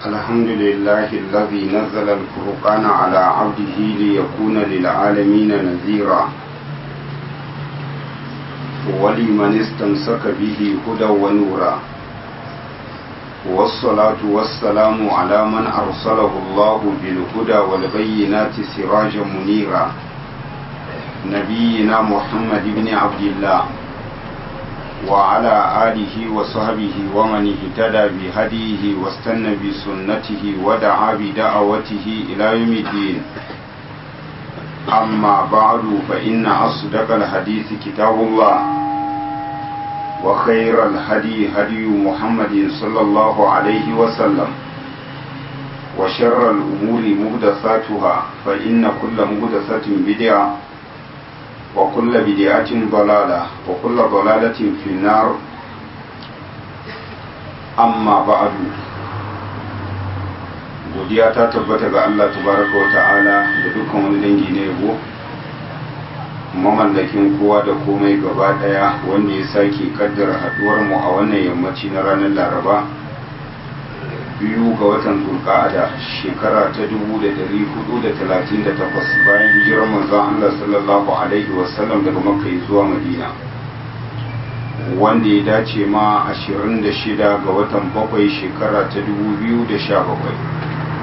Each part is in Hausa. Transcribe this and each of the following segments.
الحمد لله الذي نزل الفرقان على عبده ليكون للعالمين نذيرا ولمن استمسك به هدى ونورا والصلاة والسلام على من أرسله الله بالهدى والبينات سراجا منيرا نبينا محمد بن عبد الله وعلى آله وصحبه ومن اهتدى بهديه واستنى بسنته ودعا بدعوته إلى يوم الدين أما بعد فإن أصدق الحديث كتاب الله وخير الهدي هدي محمد صلى الله عليه وسلم وشر الأمور مهدثاتها فإن كل مهدثة بدعة وكل بدعة ضلالة وكل ضلالة في النار أما بعد godiya ta tabbata ga Allah tabaraka wa ta'ala da dukkan wani dangi na yabo mamallakin kowa da komai gaba daya wanda ya sake kaddara haduwar mu a wannan yammaci na ranar laraba biyu ga watan zulqa'ada shekara ta 1438 bayan hijirar manzon Allah sallallahu alaihi wasallam daga makka zuwa madina wanda ya dace ma 26 ga watan bakwai shekara ta 2017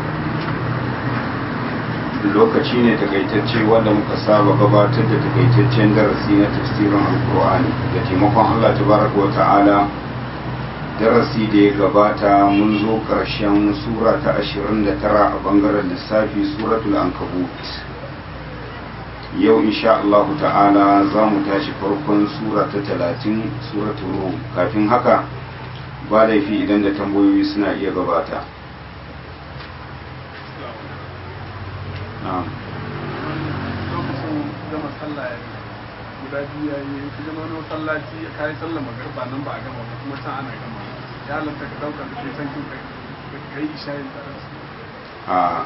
lokaci ne takaitacce wanda muka saba gabatar da takaitaccen darasi na tafsirin alkur'ani da taimakon Allah tabaraka wa ta'ala darasi da ya gabata mun zo ƙarshen sura ta 29 a bangaren lissafi suratul ankabut yau insha Allah ta'ala za mu tashi farkon sura ta 30 suratul rum kafin haka ba laifi idan da tambayoyi suna iya gabata lokacin gama sallah ya guda biyu ya yi ka gama wani masallaci ya kayi sallah magarba nan ba a gama ba kuma can ana gama ya halatta ka dauka da kai san kin ka yi ishayin tare su a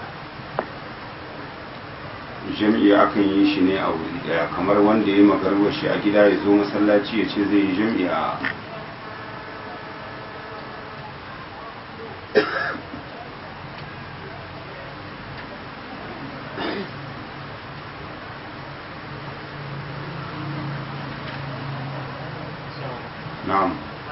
jam'i akan yi shi ne a wuri daya kamar wanda ya yi magarwar shi a gida ya zo masallaci ya ce zai yi jam'i a na'am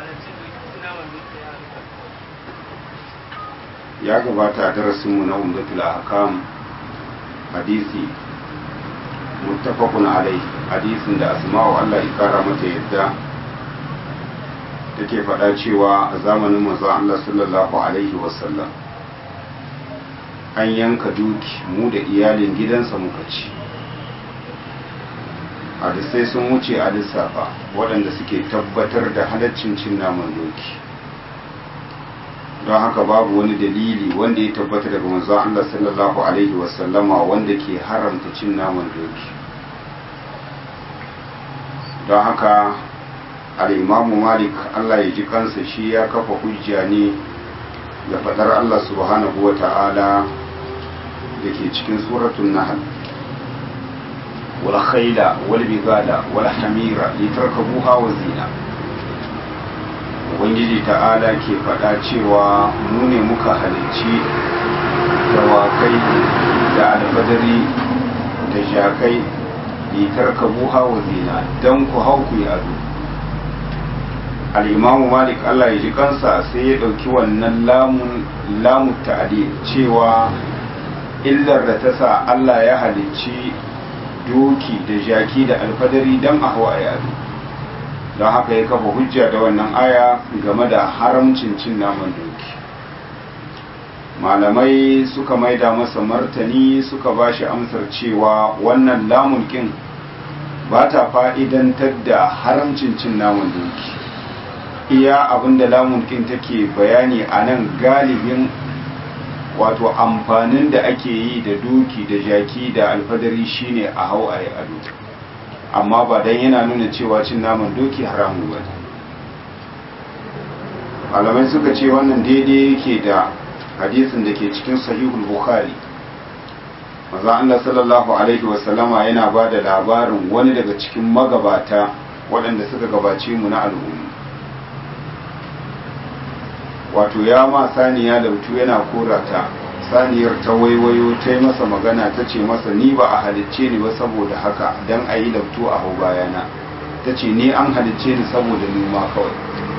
ya gabata a darasinmu na umdatul ahkam hadisi muttafaqun alai hadisin da asma'u Allah ya kara mata yadda take faɗa cewa a zamanin manzo Allah sallallahu alaihi wasallam an yanka duki mu da iyalin gidansa muka ci hadisai sun wuce a lissafa waɗanda suke tabbatar da halaccin cin naman doki don haka babu wani dalili wanda ya tabbata daga manzon Allah sallallahu alaihi wasallama wanda ke haramta cin naman doki don haka al'imamu malik Allah ya ji kansa shi ya kafa hujja ne da faɗar Allah subhanahu wa ta'ala da ke cikin suratun nahal والخيل والبغال والحمير لتركبوها وزينة ubangiji ta'ala ke faɗa cewa mu ne muka halicci dawakai da alfadari da jakai litar kabuha wa zina don ku hau ku yi ado al'imamu malik allah ya ji kansa sai ya ɗauki wannan lamun ta'adi cewa illar da ta sa allah ya halicci doki da jaki da alfadari don a hawa yaro don haka ya kafa hujja da wannan aya game da haramcin cin naman doki malamai suka maida masa martani suka ba shi amsar cewa wannan lamulkin ba ta fa'idantar da haramcin cin naman doki iya abinda lamulkin take bayani a nan galibin wato amfanin da ake yi da doki da jaki da alfadari shine a hau a yi ado amma ba dan yana nuna cewa cin naman doki haramun ba malamai suka ce wannan daidai yake da hadisin da ke cikin sahihul bukhari maza Allah sallallahu alaihi wasallama yana ba da labarin wani daga cikin magabata waɗanda suka gabace mu na al'umma wato ya ma saniya lautu yana korata saniyar ta waiwayo ta yi masa magana ta ce masa ni ba a halicce ni ba saboda haka don a yi lautu a hau bayana ta ce ni an halicce ni saboda noma kawai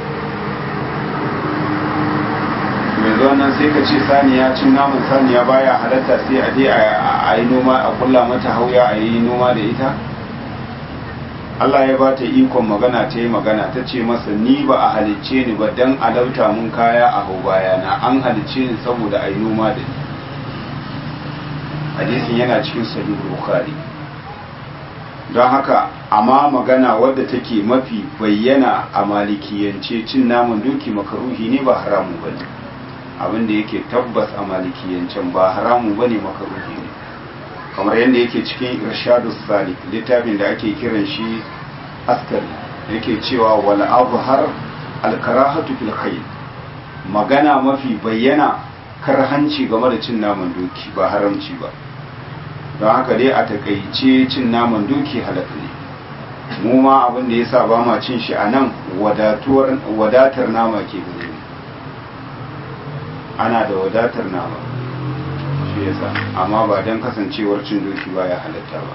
yanzu wannan sai ka ce saniya cin naman saniya baya halatta sai a je a yi noma a kulla mata hauya a yi noma da ita Allah ya ba ta ikon magana ta yi magana ta ce masa ni ba a halicce ni ba don alauta mun kaya a hau bayana an halicce ni saboda a yi noma da ni hadisin yana cikin sahih bukhari don haka amma magana wadda take mafi bayyana a malikiyance cin naman doki makaruhi ne ba haramu ba ne abin da yake tabbas a malikiyancen ba haramu ba ne makaruhi ne kamar yadda yake cikin irshadus salik littafin da ake kiran shi askari yake cewa wal azhar al karahatu fil khayl magana mafi bayyana karhanci game da cin naman doki ba haramci ba don haka dai a takaice cin naman doki halaka ne mu ma abin da yasa ba ma cin shi a nan wadatar nama ke gare mu ana da wadatar nama shi yasa amma ba don kasancewar cin doki ba ya halatta ba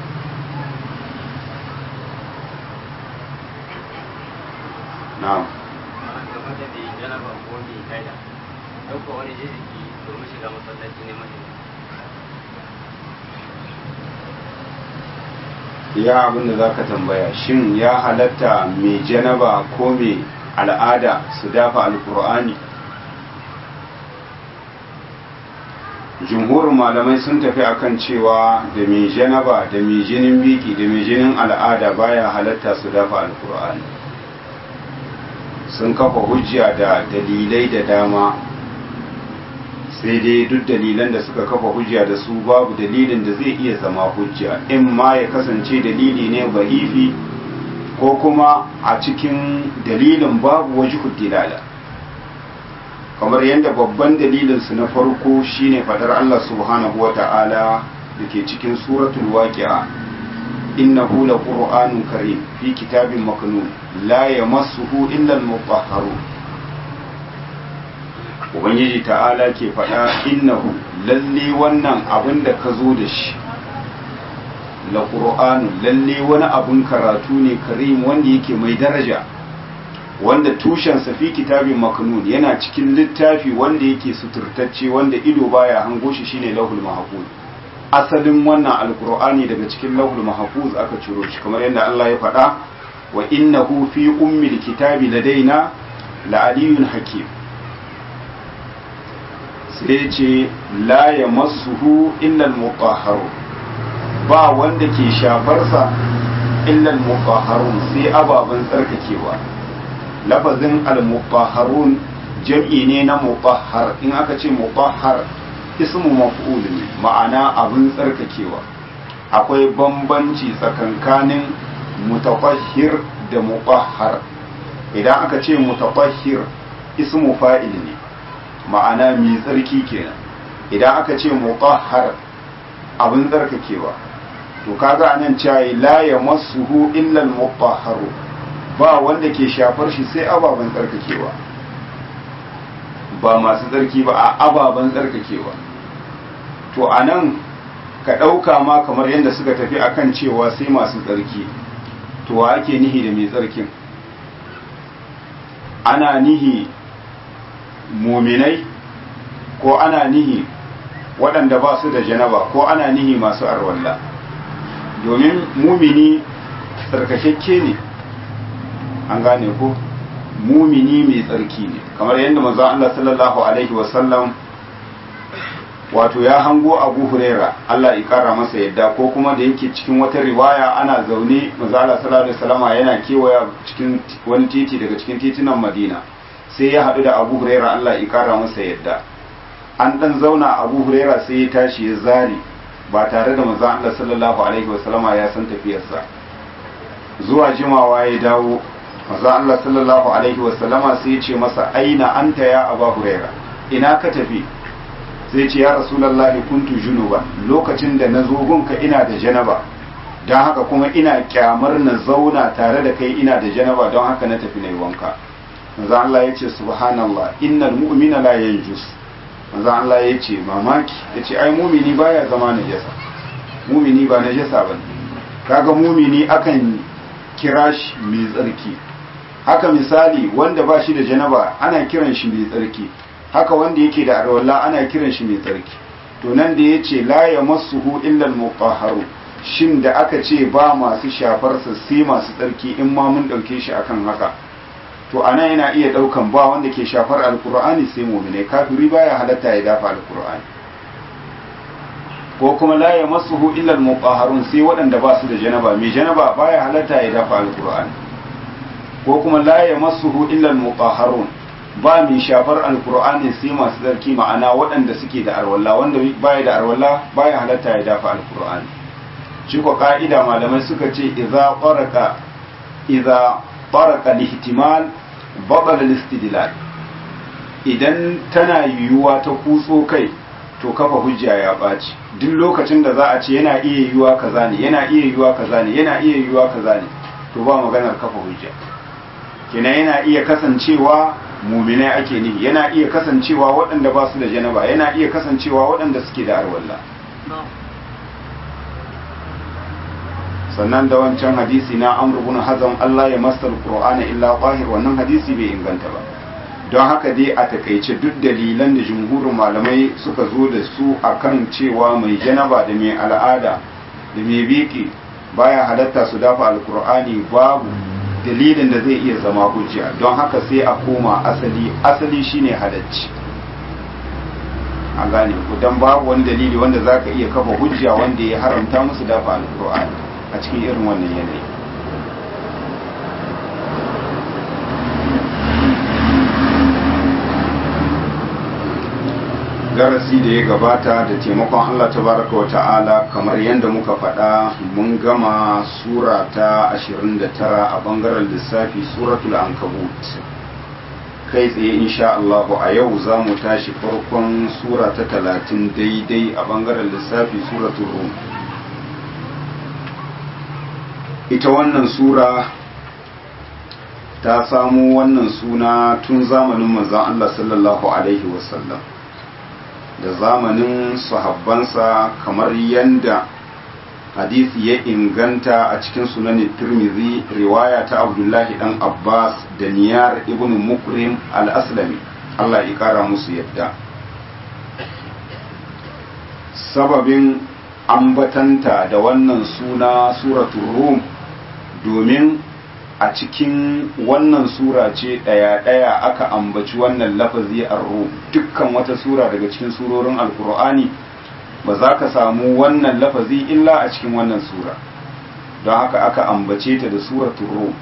na'am wani jijiki domin shiga masallaci ne mai ya abin da za ka tambaya shin ya halatta mai janaba ko mai al'ada su dafa alkur'ani jumhurin malamai sun tafi akan cewa da mai janaba da mai jinin biki da mai jinin al'ada baya halatta su dafa alkur'ani sun kafa hujja da dalilai da dama sai dai duk dalilan da suka kafa hujja da su babu dalilin da zai iya zama hujja in ma ya kasance dalili ne ba'ifi ko kuma a cikin dalilin babu waje dilala kamar yadda babban dalilinsu na farko shine fadar Allah subhanahu wa ta'ala da ke cikin suratul waqi'a innahu laqur'anun karim fi kitabin maknun la yamassuhu illa al-mutahharun ubangiji ta'ala ke faɗa innahu lalle wannan abin da ka zo da shi la qur'anu lalle wani abin karatu ne karim wanda yake mai daraja wanda tushensa fi kitabin maknun yana cikin littafi wanda yake suturtacce wanda ido baya hango shi shine lahul mahfuz asalin wannan alqur'ani daga cikin lahul mahfuz aka ciro shi kamar yadda Allah ya faɗa wa innahu fi ummil kitabi ladaina la aliyyun hakim sai ce la ya masuhu illal mutahharu ba wanda ke shafarsa illal mutahharun sai ababen tsarkakewa lafazin al-mutahharun jam'i ne na mutahhar in aka ce mutahhar ismu maf'ul ne ma'ana abin tsarkakewa akwai bambanci tsakankanin mutafahhir da mutahhar idan aka ce mutafahhir ismu fa'il ne ma'ana mai tsarki kenan idan aka ce mutahhar abin tsarkakewa to kaga anan cewa la yamassuhu illa al-mutahharu ba wanda ke shafar shi sai ababen tsarkakewa ba masu tsarki ba a ababen tsarkakewa to anan ka ɗauka ma kamar yadda suka tafi akan cewa sai masu tsarki to wa ake nihi da mai tsarkin ana nihi muminai ko ana nihi waɗanda ba su da janaba ko ana nihi masu arwalla domin mumini tsarkakakke ne an gane ko mumini mai tsarki ne kamar yadda manzon Allah sallallahu alaihi wasallam wato ya hango Abu Huraira Allah ya kara masa yadda ko kuma da yake cikin wata riwaya ana zaune manzon Allah sallallahu alaihi wasallama yana kewaya cikin wani titi daga cikin titunan Madina sai ya haɗu da Abu Huraira Allah ya kara masa yadda an dan zauna Abu Huraira sai ya tashi ya zari ba tare da manzon Allah sallallahu alaihi wasallama ya san tafiyarsa zuwa jimawa ya dawo manzon Allah sallallahu alaihi wasallama sai ya ce masa aina anta ya Abu Huraira ina ka tafi sai ce ya rasulullahi kuntu junuba lokacin da na zo gunka ina da janaba don haka kuma ina kyamar na zauna tare da kai ina da janaba don haka na tafi na yi wanka manzo Allah ya ce subhanallah innal mu'mina la yanjus manzo Allah ya ce mamaki ya ce ai mumini baya zama najasa mumini ba najasa ba kaga mumini akan kira shi mai tsarki haka misali wanda ba shi da janaba ana kiran shi mai tsarki haka wanda yake da arwalla ana kiran shi mai tsarki to nan da ya ce la ya masuhu illal mutahharu shin da aka ce ba masu shafarsa sai masu tsarki in ma mun ɗauke shi akan haka to ana yana iya ɗaukan ba wanda ke shafar alkur'ani sai muminai kafiri baya halatta ya dafa alkur'ani ko kuma la ya masuhu illal mutahharun sai waɗanda ba su da janaba mai janaba baya halatta ya dafa alkur'ani ko kuma la ya masuhu illal mutahharun ba mai shafar alkur'ani sai masu tsarki ma'ana waɗanda suke da arwalla wanda baya da arwalla baya halatta ya dafa alkur'ani shi ko ka'ida malamai suka ce idza qaraka idza qaraka lihtimal batala al-istidlal idan tana yiwuwa ta kutso kai to kafa hujja ya ɓaci duk lokacin da za a ce yana iya yiwuwa kaza ne yana iya yiwuwa kaza ne yana iya yiwuwa kaza ne to ba maganar kafa hujja kenan yana iya kasancewa muminai ake nihi yana iya kasancewa waɗanda ba su da janaba yana iya kasancewa waɗanda suke da arwalla sannan da wancan hadisi na amr ibn hazam Allah ya masar qur'ana illa qahir wannan hadisi bai inganta ba don haka dai a takaice duk dalilan da jumhurin malamai suka zo da su akan cewa mai janaba da mai al'ada da mai biki baya halatta su dafa alkur'ani babu dalilin da zai iya zama hujja don haka sai a koma asali asali shine halacci a gane ku don babu wani dalili wanda zaka iya kafa hujja wanda ya haramta musu dafa alkur'ani a cikin irin wannan yanayi darasi da ya gabata da taimakon Allah tabaraka wa ta'ala kamar yadda muka faɗa mun gama sura ta 29 a bangaren lissafi suratul ankabut kai tsaye insha Allah a yau za mu tashi farkon sura ta 30 daidai a bangaren lissafi suratul rum ita wannan sura ta samu wannan suna tun zamanin manzon Allah sallallahu alaihi wasallam da zamanin sahabbansa kamar yadda hadisi ya inganta a cikin sunanin tirmidhi riwaya ta abdullahi dan abbas da niyar ibn mukrim al-aslami allah ya kara musu yadda sababin ambatanta da wannan suna suratul rum domin a cikin wannan sura ce ɗaya-ɗaya aka ambaci wannan lafazi a rum dukkan wata sura daga cikin surorin alkur'ani ba za ka samu wannan lafazi illa a cikin wannan sura don haka aka ambace ta da suratul rum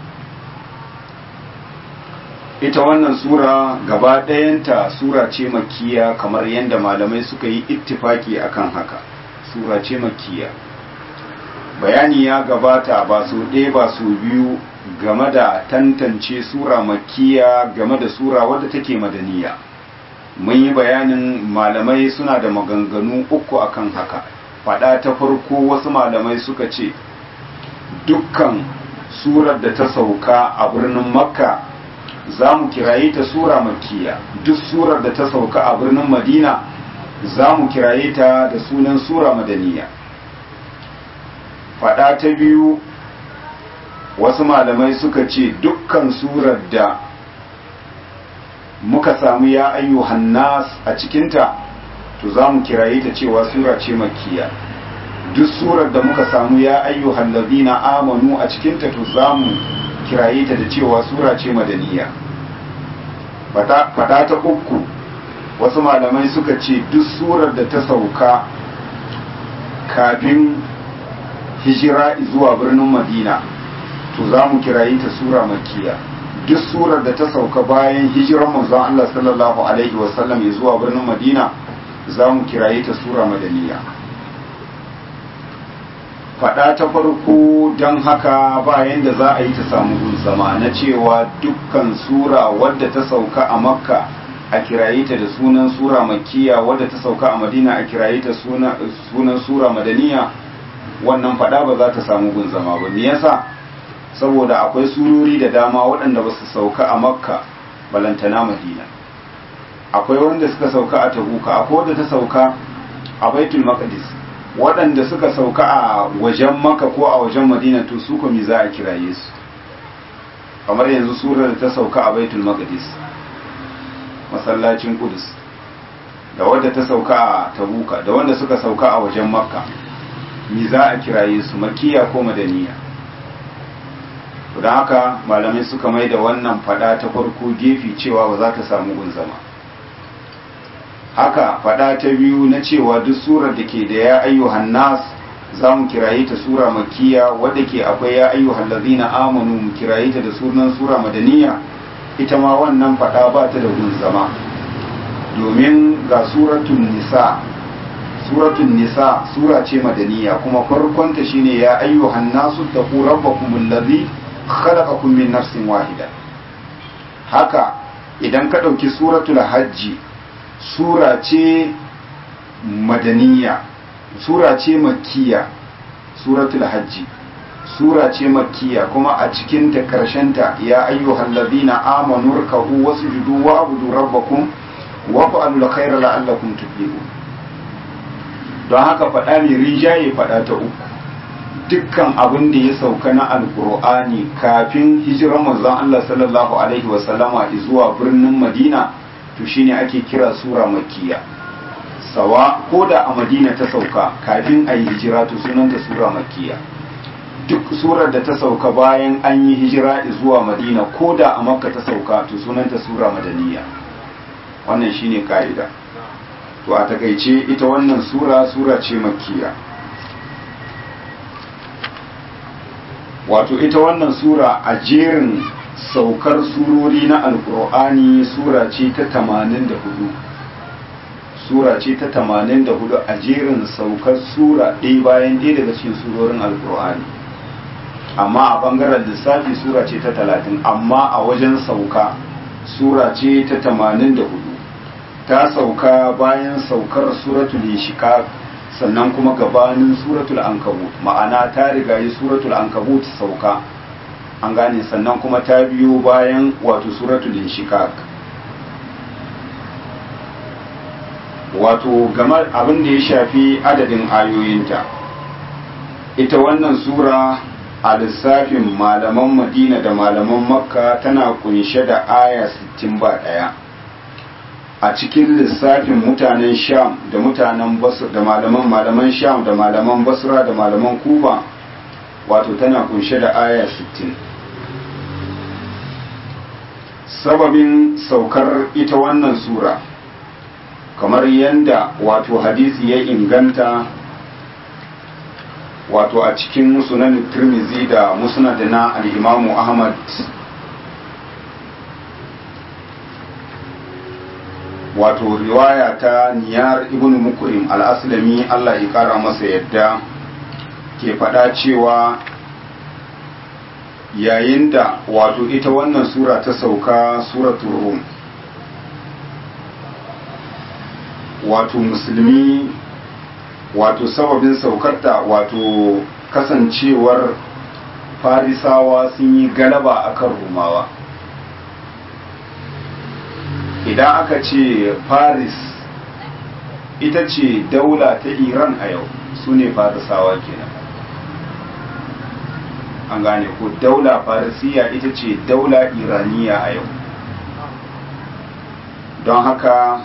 ita wannan sura gaba ɗayanta sura ce makiya kamar yadda malamai suka yi ittifaki akan haka sura ce makiya bayani ya gabata ba su ɗaya ba su biyu game da tantance sura makiya game da sura wadda take madaniya mun yi bayanin malamai suna da maganganu uku akan haka fada ta farko wasu malamai suka ce dukkan surar da ta sauka a birnin makka za mu kiraye ta sura makiya duk surar da ta sauka a birnin madina za mu kiraye ta da sunan sura madaniya fada ta biyu wasu malamai suka ce dukkan surar da muka samu ya ayyuhan nas a cikinta to za mu kiraye ta cewa sura ce makiya duk surar da muka samu ya ayyuhan ladina amanu a cikinta to za mu kiraye ta da cewa sura ce madaniya fada ta uku wasu malamai suka ce duk surar da ta sauka kafin hijira zuwa birnin madina to za mu kirayi ta sura makiya duk surar da ta sauka bayan hijiran manzon Allah sallallahu alaihi wasallam zuwa birnin madina za mu kirayi ta sura madaniya faɗa ta farko don haka bayan da za a yi ta samu zama na cewa dukkan sura wadda ta sauka a makka a kirayi ta da sunan sura makiya wadda ta sauka a madina a kirayi ta sunan sura madaniya wannan faɗa ba za ta samu gun zama ba me yasa saboda akwai surori da dama waɗanda ba su sauka a makka balantana madina akwai wanda suka sauka a tabuka akwai wanda ta sauka a baitul maqdis waɗanda suka sauka a wajen maka ko a wajen madina to su kuma za a kiraye su kamar yanzu surar da ta sauka a baitul maqdis masallacin kudus da wadda ta sauka a tabuka da wanda suka sauka a wajen makka mi za a kiraye su makiya ko madaniya don haka malamai suka mai da wannan fada ta farko gefe cewa ba za ta samu gun zama haka fada ta biyu na cewa duk surar da ke da ya ayyuhan nas za mu kiraye ta sura makiya wadda ke akwai ya ayyuhan lazina amanu mu kiraye ta da sunan sura madaniya ita ma wannan fada ba ta da gun zama domin ga suratun nisa suratun nisa sura ce madaniya kuma farkonta shine ya ayyuhan nasu taqu rabbakum allazi khalaqakum min nafsin wahida haka idan ka dauki suratul hajji sura ce madaniya sura ce makkiya suratul hajji sura ce makkiya kuma a cikin ta karshenta ya ayyuhal ladina amanu ruk'u wasjudu wa'budu rabbakum wa fa'alul khayra la'allakum tuflihun don haka faɗa mai rinjaye faɗa ta uku dukkan abin da ya sauka na alkur'ani kafin hijirar manzon Allah sallallahu alaihi wasallama zuwa birnin Madina to shine ake kira sura makkiya sawa ko da a Madina ta sauka kafin a yi hijira to sunanta sura makkiya duk surar da ta sauka bayan an yi hijira zuwa Madina ko da a Makka ta sauka to sunanta sura madaniya wannan shine ka'ida to a takaice ita wannan sura sura ce makkiya wato ita wannan sura a jerin saukar surori na alkur'ani sura ce ta 84 sura ce ta 84 a jerin saukar sura ɗaya bayan ɗaya daga cikin surorin alkur'ani amma a bangaren lissafi sura ce ta 30 amma a wajen sauka sura ce ta 84 ta sauka bayan saukar suratul shiqaq sannan kuma gabanin suratul ankabut ma'ana ta rigayi suratul ankabut sauka an gane sannan kuma ta biyo bayan wato suratul shiqaq wato game abin da ya shafi adadin ayoyinta ita wannan sura a lissafin malaman madina da malaman makka tana kunshe da aya 60 ba daya a cikin lissafin mutanen sham da mutanen basra da malaman malaman sham da malaman basra da malaman kufa wato tana kunshe da aya 60 sababin saukar ita wannan sura kamar yadda wato hadisi ya inganta wato a cikin sunan turmizi da musnad na al-imamu ahmad wato riwaya ta niyar ibn mukrim al-aslami Allah ya kara masa yadda ke faɗa cewa yayin da wato ita wannan sura ta sauka suratul rum wato musulmi wato sababin saukarta wato kasancewar farisawa sun yi galaba akan rumawa idan aka ce paris ita ce daula ta iran a yau su ne farisawa kenan an gane ko daula farisiya ita ce daula iraniya a yau don haka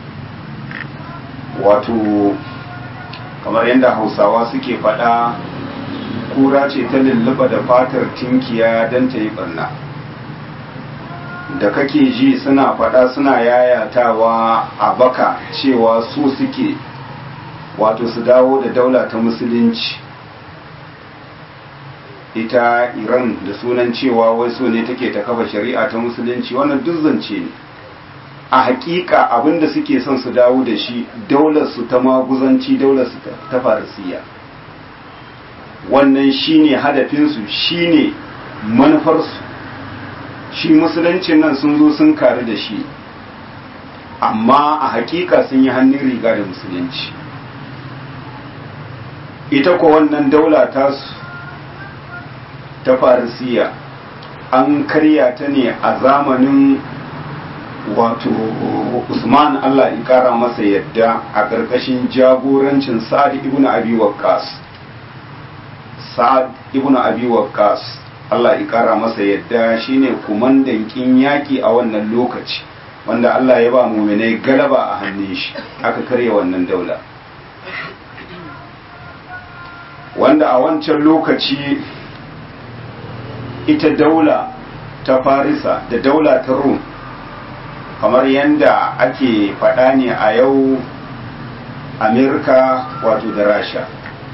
wato kamar yadda hausawa suke faɗa kura ce ta lulluɓa da fatar tinkiya don ta yi ɓarna da kake ji suna faɗa suna yayatawa a baka cewa su suke wato su dawo da daula ta musulunci ita iran da sunan cewa wai so ne take ta kafa shari'a ta musulunci wannan duk zance ne a hakika abinda suke son su dawo da shi daular su ta maguzanci daular su ta farisiya wannan shine hadafinsu shine manufarsu shi musuluncin nan sun zo sun karu da shi amma a hakika sun yi hannun riga da musulunci ita ko wannan daula ta ta farisiya an karya ta ne a zamanin wato usman allah ya kara masa yadda a ƙarƙashin jagorancin sa'ad ibn abi waqqas sa'ad ibn abi waqqas allah ya kara masa yadda shine kumandan kin yaki a wannan lokaci wanda allah ya ba muminai galaba a hannun shi aka karya wannan daula wanda a wancan lokaci ita daula ta farisa da daula ta rum kamar yadda ake faɗa ne a yau amerika wato da rasha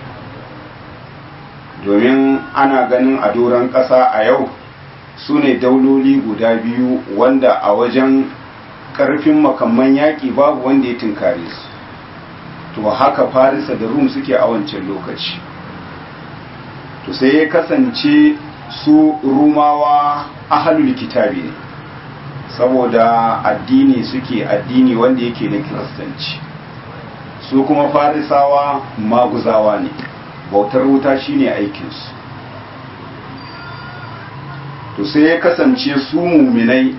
domin ana ganin a doron ƙasa a yau su ne dauloli guda biyu wanda a wajen ƙarfin makamman yaƙi babu wanda ya tunkare su to haka farisa da rum suke a wancan lokaci to sai ya kasance su rumawa ahalul kitabi ne saboda addini suke addini wanda yake na kiristanci su kuma farisawa maguzawa ne bautar wuta shine aikinsu to sai ya kasance su muminai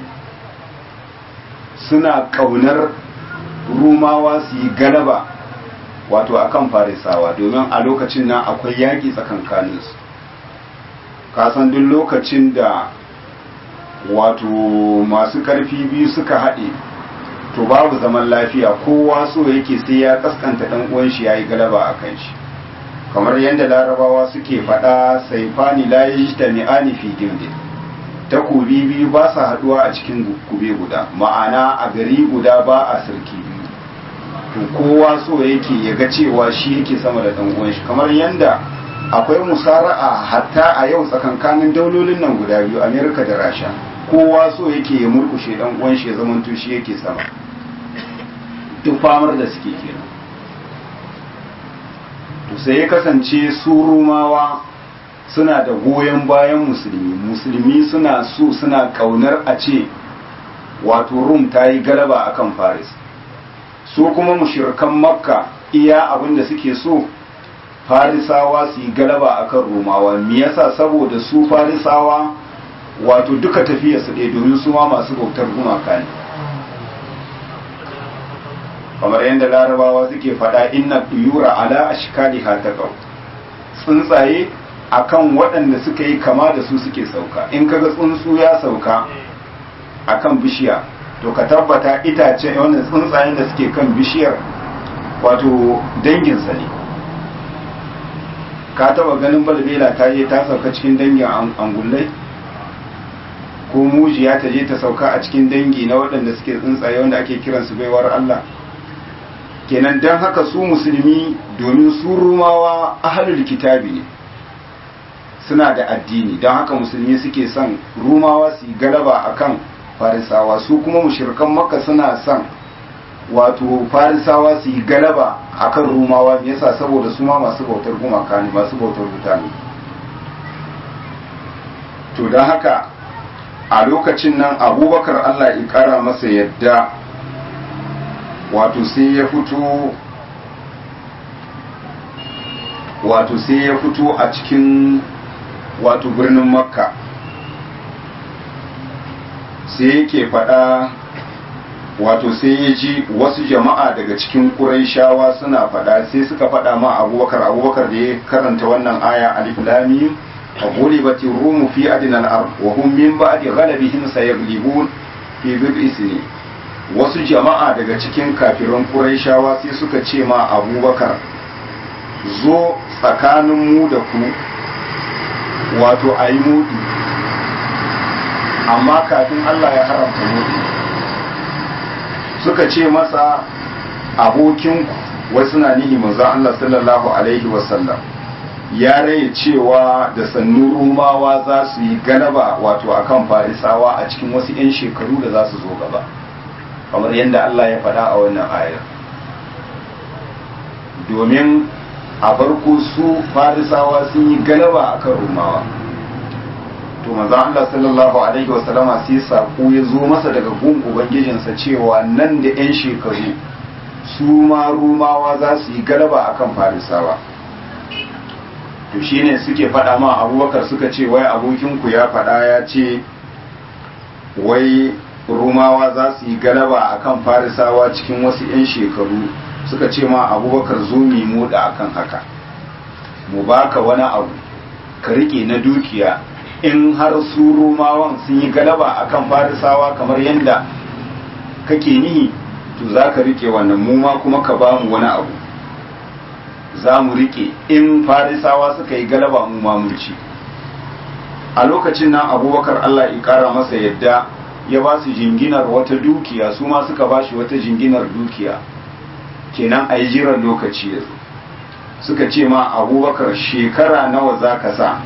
suna kaunar rumawa su yi galaba wato akan farisawa domin a lokacin nan akwai yaƙi tsakankaninsu kasan duk lokacin da wato masu karfi biyu suka haɗe to babu zaman lafiya kowa so yake sai ya kaskanta ɗan uwan shi yayi galaba a kan shi kamar yadda larabawa suke faɗa saifani la yajtami'ani fi dindin takobi biyu ba sa haɗuwa a cikin kube guda ma'ana a gari guda ba a sarki biyu to kowa so yake ya ga cewa shi yake sama da ɗan uwan shi kamar yadda akwai musara'a hatta a yau tsakankanin daulolin nan guda biyu amerika da rasha kowa so yake ya murkushe dan uwan shi ya zamanto shi yake sama duk famar da suke kenan to sai ya kasance su rumawa suna da goyon bayan musulmi musulmi suna so suna kaunar a ce wato rum ta yi galaba akan faris su kuma mushirkan makka iya abin da suke so farisawa su yi galaba akan romawa me yasa saboda su farisawa wato duka tafiya su ɗaya domin su ma masu bautar gumaka ne kamar yadda larabawa suke faɗa inna duyura ala ashkali hataqaw tsuntsaye akan waɗanda suka yi kama da su suke sauka in kaga tsuntsu ya sauka akan bishiya to ka tabbata itace wannan tsuntsayen da suke kan bishiyar wato danginsa ne ka taba ganin balbela ta je ta sauka cikin dangin angullai ko mujiya ta je ta sauka a cikin dangi na waɗanda suke tsuntsaye wanda ake kiransu baiwar Allah kenan don haka su musulmi domin su rumawa ahalul kitabi ne suna da addini don haka musulmi suke son rumawa su yi galaba akan farisawa su kuma mushrikan makka suna son wato farisawa su yi galaba akan rumawa me yasa saboda su ma masu bautar gumaka ne masu bautar wuta ne to don haka a lokacin nan abubakar allah ya kara masa yadda wato sai ya fito wato sai ya fito a cikin wato birnin makka sai yake faɗa wato sai ya ji wasu jama'a daga cikin ƙuraishawa suna faɗa sai suka faɗa ma abubakar abubakar da ya karanta wannan aya alif lamim غلبت الروم في أدنى الأرض وهم من بعد غلبهم سيغلبون في بضع سنين wasu jama'a daga cikin kafiran Qurayshawa sai suka ce ma Abubakar zo tsakanin mu da ku wato a yi mudi amma kafin Allah ya haramta mudi suka ce masa abokinku wasu na nihi manzo Allah sallallahu alaihi wasallam ya rai cewa da sannu rumawa za su yi galaba wato akan farisawa a cikin wasu 'yan shekaru da za su zo gaba kamar yadda Allah ya faɗa a wannan ayar domin a farko su farisawa sun yi galaba akan rumawa to manzo Allah sallallahu alaihi wasallama sai sako ya zo masa daga gun ubangijinsa cewa nan da 'yan shekaru su ma rumawa za su yi galaba akan farisawa to shine suke faɗa ma abubakar suka ce wai abokinku ya faɗa ya ce wai rumawa za su yi galaba akan farisawa cikin wasu 'yan shekaru suka ce ma abubakar zo mu moda akan haka mu baka wani abu ka rike na dukiya in har su rumawan sun yi galaba akan farisawa kamar yadda kake nihi to za ka rike wannan mu ma kuma ka ba mu wani abu za mu rike in farisawa suka yi galaba mu ma mun ci a lokacin nan abubakar allah ya kara masa yadda ya ba su jinginar wata dukiya su ma suka ba shi wata jinginar dukiya kenan a yi jiran lokaci ya zo suka ce ma abubakar shekara nawa za ka sa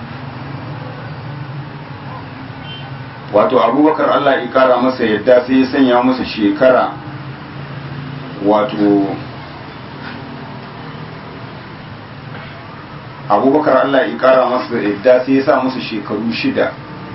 wato abubakar allah ya kara masa yadda sai ya sanya masa shekara wato abubakar allah ya kara masa yadda sai ya sa musu shekaru shida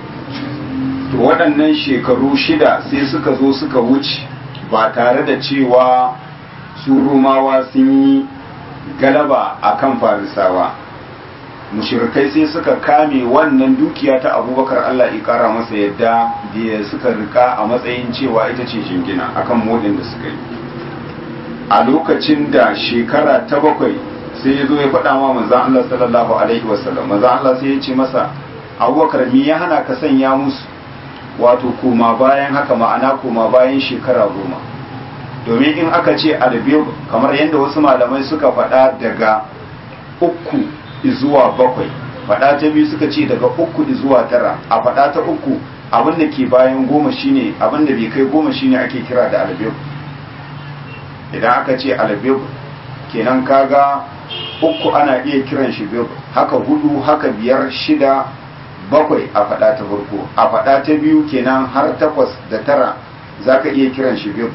to waɗannan shekaru shida sai suka zo suka wuce ba tare da cewa su rumawa sun yi galaba a kan farisawa mushirikai sai suka kame wannan dukiya ta abubakar allah ya kara masa yadda da suka rika a matsayin cewa ita ce jingina akan modin da suka yi a lokacin da shekara ta bakwai sai ya zo ya faɗa ma manzan allah sallallahu alaihi wasallam manzan allah sai ya ce masa abubakar mi ya hana ka sanya musu wato koma bayan haka ma'ana koma bayan shekara goma domin in aka ce albir kamar yadda wasu malamai suka faɗa daga uku zuwa bakwai faɗa ta biyu suka ce daga uku zuwa tara a faɗa ta uku abin da ke bayan goma shine abin da bai kai goma shine ake kira da albir idan aka ce albir kenan kaga uku ana iya kiran shi bir haka hudu haka biyar shida bakwai a faɗa ta farko a faɗa ta biyu kenan har takwas da tara zaka iya kiran shi bir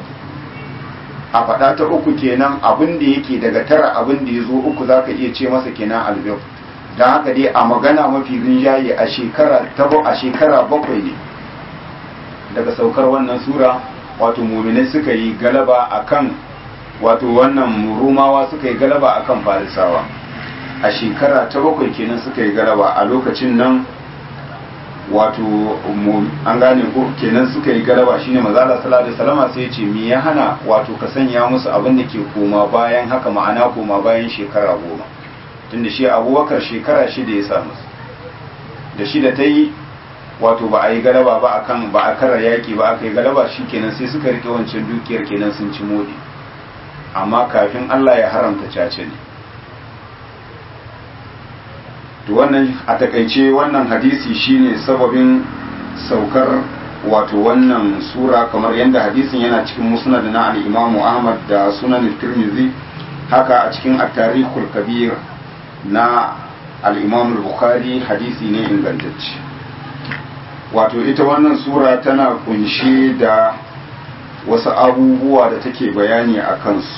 a faɗa ta uku kenan abin da yake daga tara abin da ya zo uku za ka iya ce masa kenan albir don haka dai a magana mafi rinjaye a shekara tabo a shekara bakwai ne daga saukar wannan sura wato muminai suka yi galaba akan wato wannan rumawa suka yi galaba akan farisawa a shekara ta bakwai kenan suka yi galaba a lokacin nan wato an gane ko kenan suka yi galaba shine mazala sallallahu alaihi wasallam sai ya ce me ya hana wato ka sanya musu abin da ke koma bayan haka ma'ana koma bayan shekara goma tunda shi abubakar shekara shida ya sa musu da shida ta yi wato ba a yi galaba ba akan ba a kara yaki ba aka yi galaba shi kenan sai suka rike wancan dukiyar kenan sun ci modi amma kafin Allah ya haramta cace ne to wannan a takaice wannan hadisi shine sababin saukar wato wannan sura kamar yadda hadisin yana cikin musnad na al-Imam Ahmad da Sunan Tirmidhi haka a cikin at-Tarikhul Kabir na al-Imam Bukhari hadisi ne ingantacce wato ita wannan sura tana kunshe da wasu abubuwa da take bayani a kansu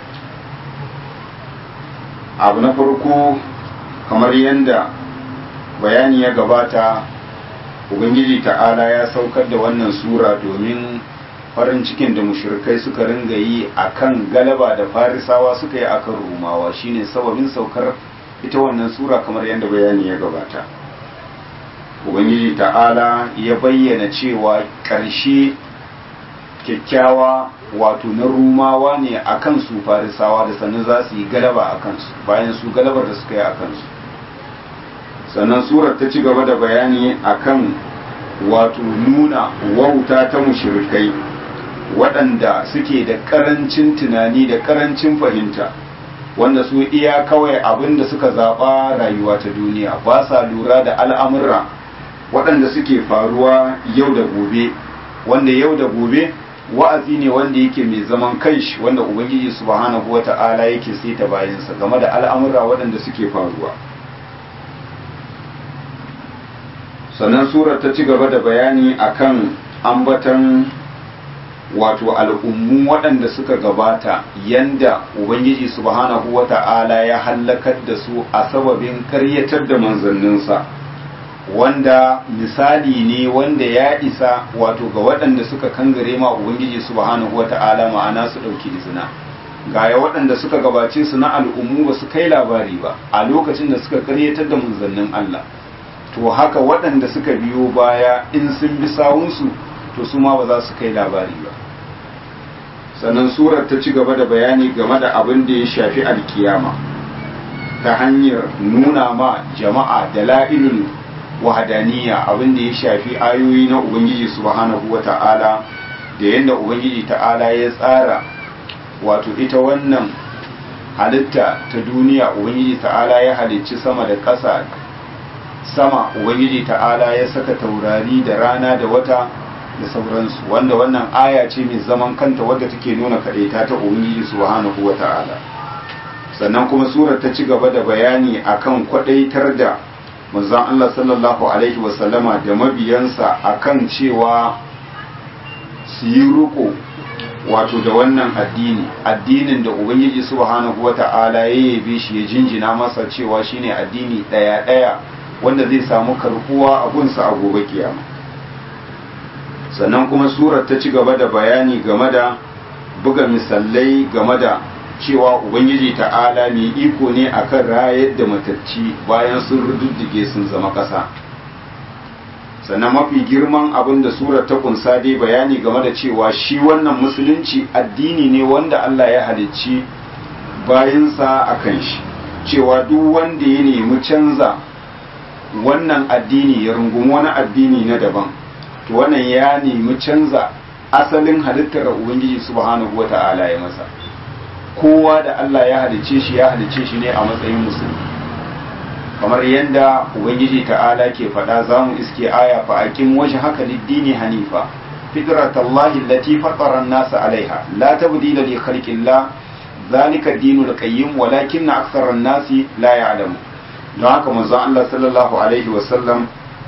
abu na farko kamar yadda bayani ya gabata ubangiji ta'ala ya saukar da wannan sura domin farin cikin da mushrikai suka ringa yi akan galaba da farisawa suka yi akan rumawa shine sababin saukar ita wannan sura kamar yadda bayani ya gabata ubangiji ta'ala ya bayyana cewa ƙarshe kyakkyawa wato na rumawa ne a kan su farisawa da sannan za su yi galaba a kansu bayan su galabar da suka yi a kansu sannan surar ta ci gaba da bayani akan wato nuna wauta ta mushrikai waɗanda suke da ƙarancin tunani da ƙarancin fahimta wanda su iya kawai abin da suka zaɓa rayuwa ta duniya ba sa lura da al'amurra waɗanda suke faruwa yau da gobe wanda yau da gobe wa'azi ne wanda yake mai zaman kanshi wanda ubangiji subhanahu wata'ala yake saita bayansa game da al'amura waɗanda suke faruwa sannan surar ta ci gaba da bayani akan ambatan wato al'ummu waɗanda suka gabata yanda ubangiji subhanahu wata'ala ya hallakar da su a sababin karyatar da manzanninsa wanda misali ne wanda ya isa wato ga waɗanda suka kangare ma ubangiji subhanahu wata'ala ma'ana su ɗauki izina gaya waɗanda suka gabace su na al'ummu ba su kai labari ba a lokacin da suka karyatar da manzannin Allah to haka waɗanda suka biyo baya in sun bi sawunsu to su ma ba za su kai labari ba sannan surar ta ci gaba da bayani game da abin da ya shafi alkiyama ta hanyar nuna ma jama'a da la'ilul wahadaniya abin da ya shafi ayoyi na ubangiji subhanahu wa ta'ala da yadda ubangiji ta'ala ya tsara wato ita wannan halitta ta duniya ubangiji ta'ala ya halicci sama da ƙasa sama ubangiji ta'ala ya saka taurari da rana da wata da sauransu wanda wannan aya ce mai zaman kanta wadda take nuna kaɗaita ta ubangiji subhanahu wa ta'ala sannan kuma surar ta ci gaba da bayani akan kwaɗaitar da manzon Allah sallallahu alaihi wasallama da mabiyansa akan cewa su yi ruko wato da wannan addini addinin da ubangiji subhanahu wata'ala ya yabe shi ya jinjina masa cewa shine addini daya daya wanda zai samu karbuwa a gunsa a gobe kiyama sannan kuma surar ta ci gaba da bayani game da buga misalai game da cewa ubangiji ta'ala mai iko ne akan rayar da matacci bayan sun rududdige sun zama ƙasa sannan mafi girman abin da surar ta kunsa dai bayani game da cewa shi wannan musulunci addini ne wanda Allah ya halicci bayansa a kan shi cewa duk wanda ya nemi canza wannan addini ya rungumi wani addini na daban to wannan ya nemi canza asalin halittar ubangiji subhanahu wata'ala ya masa kowa da Allah ya halicce shi ya halicce shi ne a matsayin musulmi kamar yadda ubangiji ta'ala ke faɗa za mu iske aya fa aqim waje haka liddini hanifa fitratallahi allati fatara an-nasa alaiha la tabdila li khalqillah zalika ad-dinul qayyim walakin akthara an-nasi la ya'lamu don haka manzon Allah sallallahu alaihi wa sallam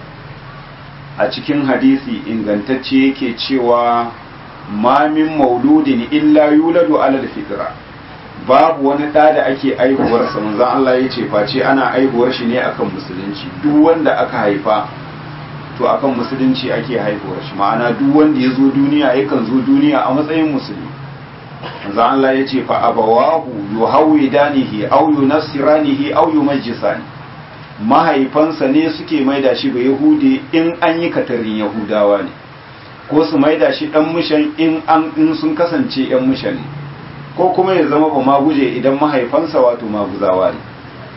a cikin hadisi ingantacce yake cewa ma min mauludin illa yuladu ala al-fitra babu wani ɗa da ake aihuwarsa manzon Allah ya ce face ana aihuwar shi ne akan musulunci duk wanda aka haifa to akan musulunci ake haihuwar shi ma'ana duk wanda ya zo duniya yakan zo duniya a matsayin musulmi manzon Allah ya ce fa abawahu yuhawidanihi aw yunassiranihi aw yumajjisani mahaifansa ne suke maida shi ba yahudi in an yi katarin yahudawa ne ko su maida shi dan mushan in an in sun kasance yan mushan ne ko kuma ya zama ba maguje idan mahaifansa wato maguzawa ne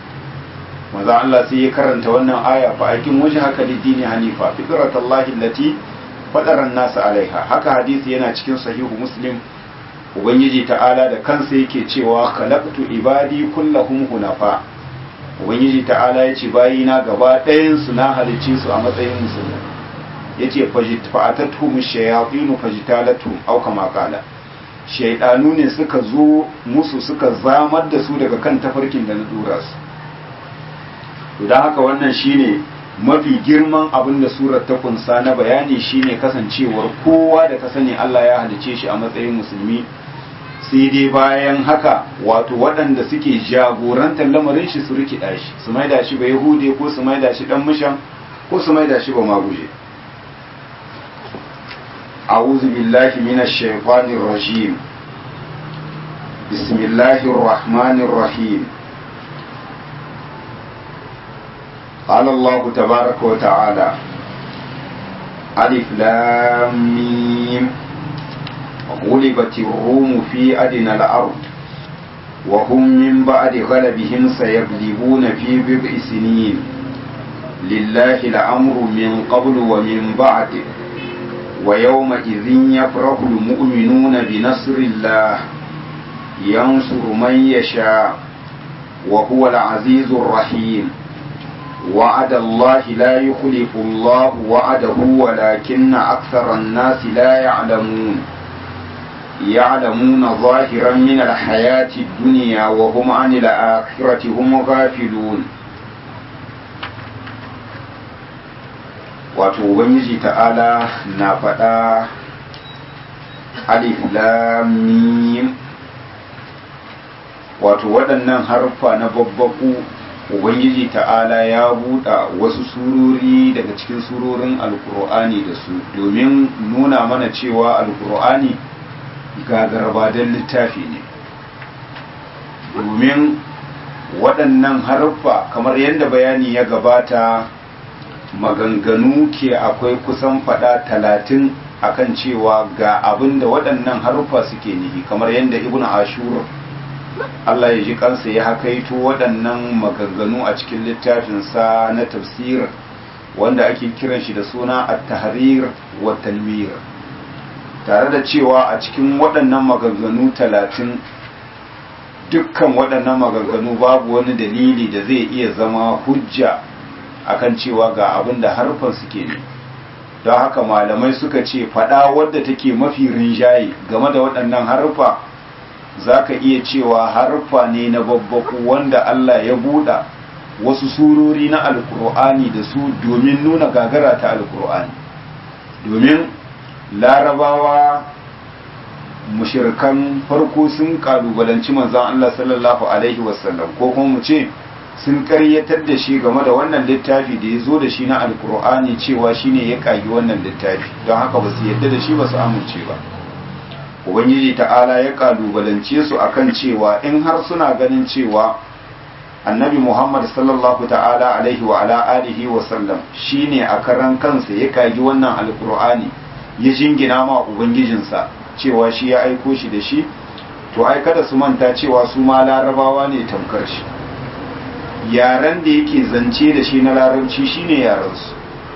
maza Allah sai ya karanta wannan aya fa akin waje haka lidini hanifa fitratallahi allati fadara an-nas alaiha haka hadisi yana cikin sahihu muslim ubangiji ta'ala da kansa yake cewa khalaqtu ibadi kullahum hunafa ubangiji ta'ala ya ce bayina gaba ɗayan su na halicce su a matsayin musulmi yace fa'atatuhum shayatin fajtalatuhum aw kama qala shaidanu ne suka zo musu suka zamar da su daga kan tafarkin da na dura su don haka wannan shine mafi girman abin da surar ta kunsa na bayani shine kasancewar kowa da ka sani Allah ya halice shi a matsayin musulmi sai dai bayan haka wato waɗanda suke jagorantar lamarin shi su rikida shi su maida shi ba yahude ko su maida shi dan mushan ko su maida shi ba maguje أعوذ بالله من الشيطان الرجيم بسم الله الرحمن الرحيم قال الله تبارك وتعالى ألف لام ميم غلبت الروم في أدنى الأرض وهم من بعد غلبهم سيغلبون في بضع سنين لله الأمر من قبل ومن بعد ويومئذ يفرح المؤمنون بنصر الله ينصر من يشاء وهو العزيز الرحيم وعد الله لا يخلف الله وعده ولكن أكثر الناس لا يعلمون يعلمون ظاهرا من الحياة الدنيا وهم عن الآخرة هم غافلون wato ubangiji ta'ala na faɗa alif lamim wato waɗannan harfa na babbaku ubangiji ta'ala ya buɗa wasu surori daga cikin surorin alkur'ani da su domin nuna mana cewa alkur'ani gagarbadan littafi ne domin waɗannan harfa kamar yadda bayani ya gabata maganganu ke akwai kusan fada talatin akan cewa ga abin da waɗannan haruffa suke nihi kamar yadda ibn ashur Allah ya ji kansa ya hakaito waɗannan maganganu a cikin littafinsa na tafsir wanda ake kiran shi da suna at-tahrir wa tanwir tare da cewa a cikin waɗannan maganganu talatin dukkan waɗannan maganganu babu wani dalili da zai iya zama hujja akan cewa ga abin da harfan suke ne don haka malamai suka ce faɗa wadda take mafi rinjaye game da waɗannan harfa za ka iya cewa harfa ne na babbaku wanda Allah ya buɗa wasu surori na alkur'ani da su domin nuna gagara ta alkur'ani domin larabawa mushirkan farko sun kalubalanci manzan Allah sallallahu alaihi wasallam ko kuma mu ce sun karyatar da shi game da wannan littafi da ya zo da shi na alkur'ani cewa shine ya kagi wannan littafi don haka ba su yadda da shi ba su amince ba ubangiji ta'ala ya kalubalance su akan cewa in har suna ganin cewa annabi muhammad sallallahu ta'ala alaihi wa ala alihi wa sallam shine a karan kansa ya kagi wannan alkur'ani ya jingina ma ubangijinsa cewa shi ya aiko shi da shi to ai kada su manta cewa su ma larabawa ne tamkar shi yaren da yake zance da shi na larabci shine yarensu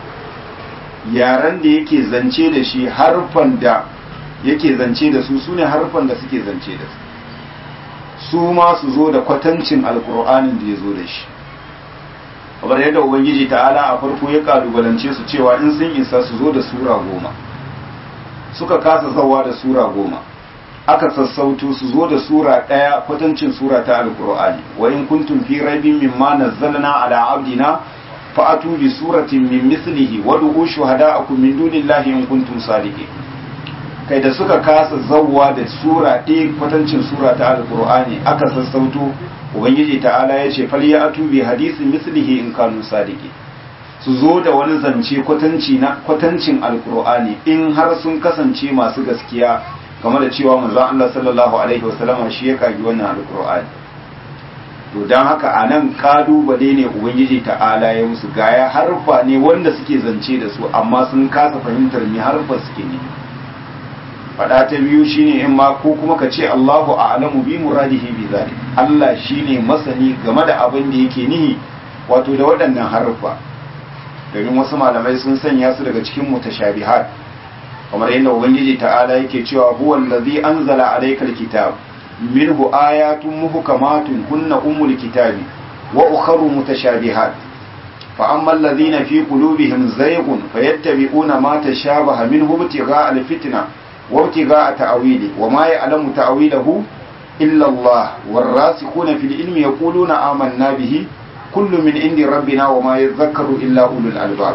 yaren da yake zance da shi harfan da yake zance da su sune harfan da suke zance da su su ma su zo da kwatancin alkur'anin da ya zo da shi kamar yadda ubangiji ta'ala a farko ya kalubalance su cewa in sun isa su zo da sura goma suka kasa zawa da sura goma aka sassauto su zo da sura ɗaya kwatancin sura ta alkur'ani wa in kuntum fi raibin mimma nazzalna ala abdina fa'atu bi suratin min mislihi wa du'u shuhada'akum min dunillahi in kuntum sadiqin kai da suka kasa zawwa da sura ɗaya kwatancin sura ta alkur'ani aka sassauto ubangiji ta'ala ya ce fal ya'tu bi hadisin mislihi in kanu sadiqin su zo da wani zance kwatanci na kwatancin alkur'ani in har sun kasance masu gaskiya game da cewa manzon Allah sallallahu alaihi wasallam shi ya kagi wannan alkur'ani to dan haka anan kalubale ne ubangiji ta'ala ya musu gaya harfa ne wanda suke zance da su amma sun kasa fahimtar me harfa suke ne fada ta biyu shine in ma ko kuma ka ce Allahu a'lamu bi muradihi bi zalik Allah shine masani game da abin da yake nihi wato da waɗannan harfa domin wasu malamai sun sanya su daga cikin mutashabihat kamar yadda ubangiji ta'ala yake cewa huwa allazi anzala alayka alkitab minhu ayatun muhkamatun kunna umul kitabi wa ukharu mutashabihat fa amma allazina fi qulubihim zayghun fayattabi'una ma tashabaha minhu ibtigha'a alfitna wa ibtigha'a ta'wili wa ma ya'lamu ta'wilahu illa Allah والراسخون في العلم يقولون آمنا به كل من عند ربنا وما يذكر إلا أولو الألباب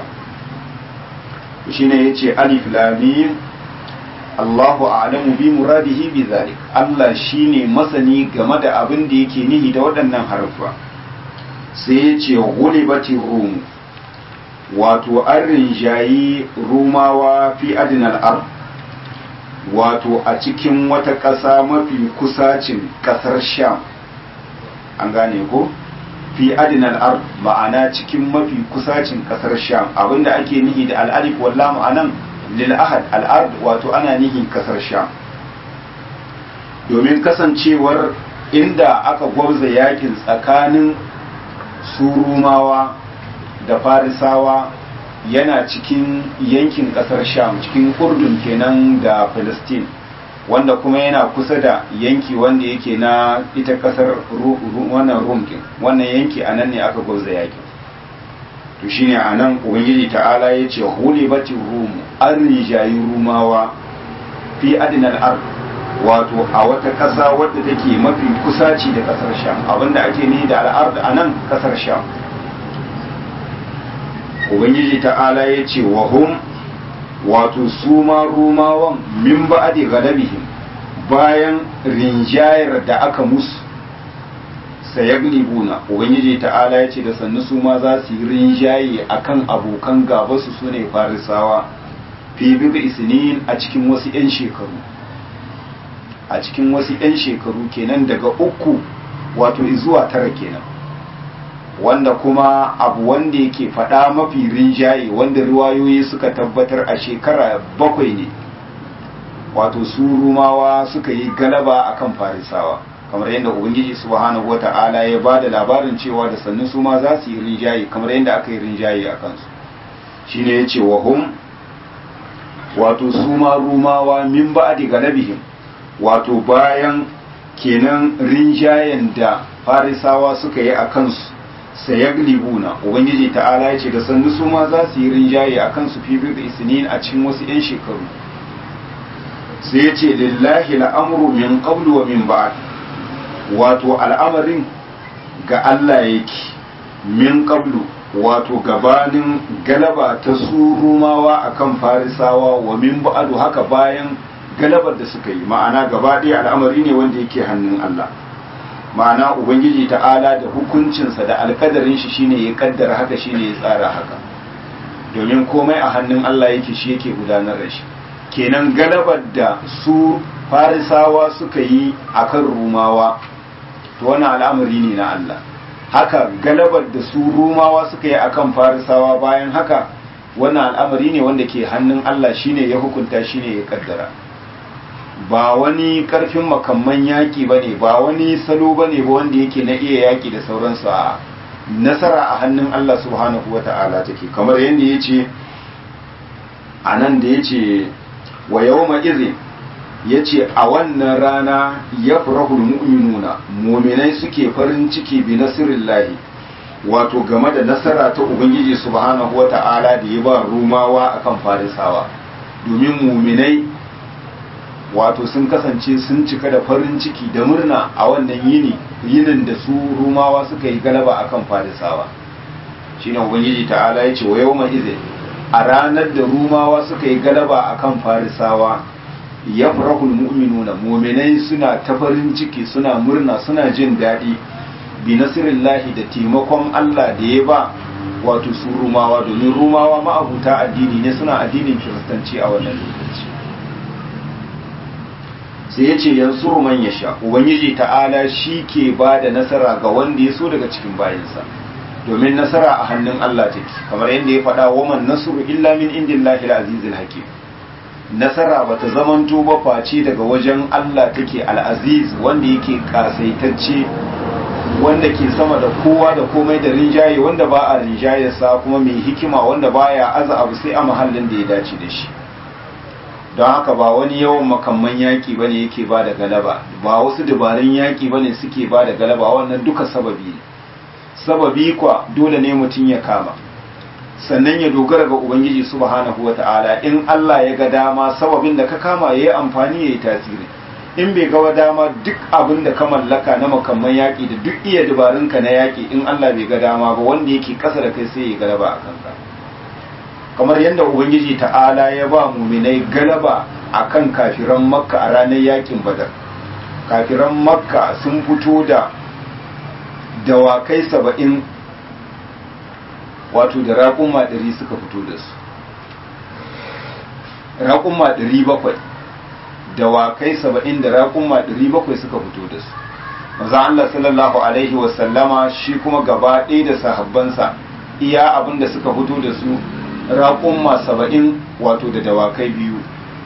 shine yace alif lam mim Allahu a'lamu bi muradihi bi zalik Allah shine masani game da abin da yake nihi da waɗannan harfa sai yace gulibati rum wato an rinjayi rumawa fi adinal ard wato a cikin wata ƙasa mafi kusacin ƙasar sham an gane ko fi adinal ard ma'ana cikin mafi kusacin kasar sham abinda ake nihi da al'alif wallam anan lil ahad al'ard wato ana nihi kasar sham domin kasancewar inda aka gwabza yakin tsakanin surumawa da farisawa yana cikin yankin kasar sham cikin urdun kenan da palestine wanda kuma yana kusa da yanki wanda yake na ita kasar wannan rumkin wannan yanki a nan ne aka gwauza yaki to shine a nan ubangiji ta'ala ya ce hulibatin rumu an rijayi rumawa fi adinal ard wato a wata ƙasa wadda take mafi kusaci da ƙasar sham abinda ake ni da al'ard a nan ƙasar sham ubangiji ta'ala ya ce wa hum wato su ma rumawan min ba'adi galabihim bayan rinjayar da aka musu sayaglibuna ubangiji ta'ala ya ce da sannu su ma za su yi rinjaye akan abokan gaba su sune farisawa fi bibi isnin a cikin wasu 'yan shekaru a cikin wasu 'yan shekaru kenan daga uku wato zuwa tara kenan wanda kuma abu wanda yake faɗa mafi rinjaye wanda riwayoyi suka tabbatar a shekara bakwai ne wato su rumawa suka yi galaba akan farisawa kamar yadda ubangiji subhanahu wata'ala ya ba da labarin cewa da sannu su ma za su yi rinjaye kamar yadda aka yi rinjaye a kansu shine ya ce wa hum wato su ma rumawa min ba'di galabihim wato bayan kenan rinjayen da farisawa suka yi a kansu sayaglibuna ubangiji ta'ala ya ce da sannu su ma za su yi rinjaye a kansu fi bir isnin a cikin wasu 'yan shekaru sai ya ce lillahi al'amru min qablu wa min ba'd wato al'amarin ga Allah yake min qablu wato gabanin galaba ta su rumawa akan farisawa wa min ba'du haka bayan galabar da suka yi ma'ana gaba ɗaya al'amari ne wanda yake hannun Allah ma'ana ubangiji ta'ala da hukuncinsa da alkadarin shi shine ya kaddara haka shine ya tsara haka domin komai a hannun Allah yake shi yake gudanar da shi kenan galabar da su farisawa suka yi akan rumawa to wannan al'amari ne na Allah haka galabar da su rumawa suka yi akan farisawa bayan haka wannan al'amari ne wanda ke hannun Allah shine ya hukunta shine ya kaddara ba wani karfin makamman yaƙi ba ne ba wani salo ba ne ba wanda yake na iya yaƙi da sauransu a nasara a hannun Allah subhanahu wa ta'ala take kamar yadda ya ce a nan da ya ce wa yau izin ya ce a wannan rana ya furahul mu'minuna muminai suke farin ciki bi nasirin wato game da nasara ta ubangiji subhanahu wa ta'ala da ya ba rumawa akan farisawa domin muminai wato sun kasance sun cika da farin ciki da murna a wannan yini yinin da su rumawa suka yi galaba akan farisawa shine ubangiji ta'ala ya ce wa yawma izin a ranar da rumawa suka yi galaba akan farisawa ya farahul mu'minuna muminai suna ta farin ciki suna murna suna jin daɗi bi nasirillahi da taimakon Allah da ya ba wato su rumawa domin rumawa ma'abuta addini ne suna addinin kiristanci a wannan lokaci sai ya ce yanzu man ya sha ubangiji ta'ala shi ke ba da nasara ga wanda ya so daga cikin bayansa domin nasara a hannun Allah take kamar yadda ya faɗa waman nasru illa min indillahi al-azizil hakim nasara bata zamanto ba face daga wajen Allah take al-aziz wanda yake kasaitacce wanda ke sama da kowa da komai da rinjaye wanda ba a rinjayarsa kuma mai hikima wanda baya aza abu sai a mahallin da ya dace da shi don haka ba wani yawan makamman yaƙi ba ne yake ba da galaba ba wasu dabarun yaƙi ba ne suke ba da galaba wannan duka sababi ne sababi kwa dole ne mutum ya kama sannan ya dogara ga ubangiji subhanahu wa ta'ala in Allah ya ga dama sababin da ka kama ya yi amfani ya yi tasiri in bai ga dama duk abin da ka mallaka na makamman yaƙi da duk iya dabarunka na yaƙi in Allah bai ga dama ba wanda yake ƙasa da kai sai ya galaba a kanka kamar yadda ubangiji ta'ala ya ba muminai galaba a kan kafiran makka a ranar yakin badar kafiran makka sun fito da dawakai saba'in wato da raƙuma ɗari suka fito da su raƙuma ɗari bakwai dawakai saba'in da raƙuma ɗari bakwai suka fito da su maza Allah sallallahu alaihi wasallama shi kuma gaba ɗaya da sahabbansa iya abin da suka fito da su raƙumma saba'in wato da dawakai biyu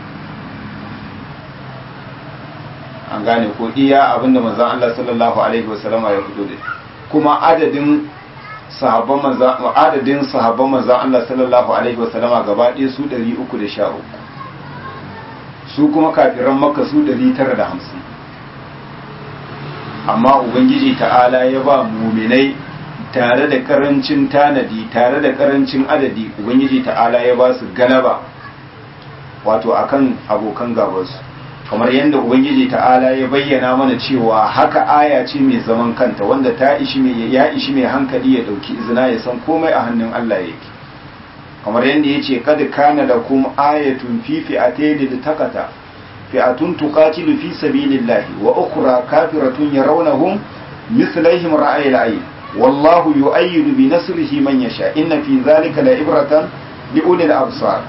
an gane ko iya abinda manzan Allah sallallahu alaihi wasallama ya fito da kuma adadin sahabban manzan adadin sahabban manzan Allah sallallahu alaihi wasallama gaba ɗaya su 313 su kuma kafiran makka su 950 amma ubangiji ta'ala ya ba muminai tare da karancin tanadi tare da karancin adadi ubangiji ta'ala ya ba su galaba wato akan abokan gabansu kamar yadda ubangiji ta'ala ya bayyana mana cewa haka aya ce mai zaman kanta wanda ta ishi mai ya ishi mai hankali ya dauki izina ya san komai a hannun Allah yake kamar yadda yace kad kana lakum ayatun fi fi'atayn litakata fi'atun tuqatilu fi sabilillahi wa ukhra kafiratun yarawnahum mithlaihim ra'ayil ayn والله يؤيد بنصره من يشاء إن في ذلك لعبرة لأولي الأبصار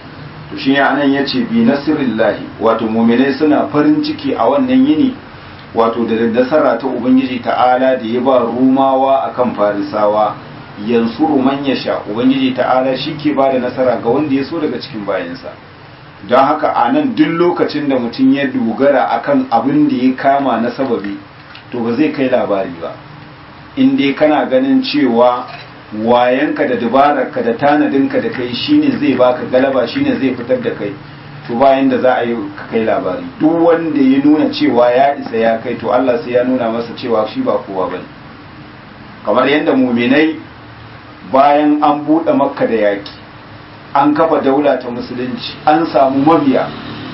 to shi ne anan ya ce bi nasirillahi wato muminai suna farin ciki a wannan yini wato da nasara ta ubangiji ta'ala da ya ba rumawa akan farisawa yansuru man yasha ubangiji ta'ala shi ke ba da nasara ga wanda ya so daga cikin bayansa don haka a nan duk lokacin da mutum ya dogara akan abin da ya kama na sababi to ba zai kai labari ba in dai kana ganin cewa wayanka da dabararka da tanadinka da kai shine zai baka galaba shine zai fitar da kai to bayan da za a yi ka kai labari duk wanda ya nuna cewa ya isa ya kai to Allah sai ya nuna masa cewa shi ba kowa bane kamar yadda muminai bayan an buɗe makka da yaki an kafa daula ta musulunci an samu mabiya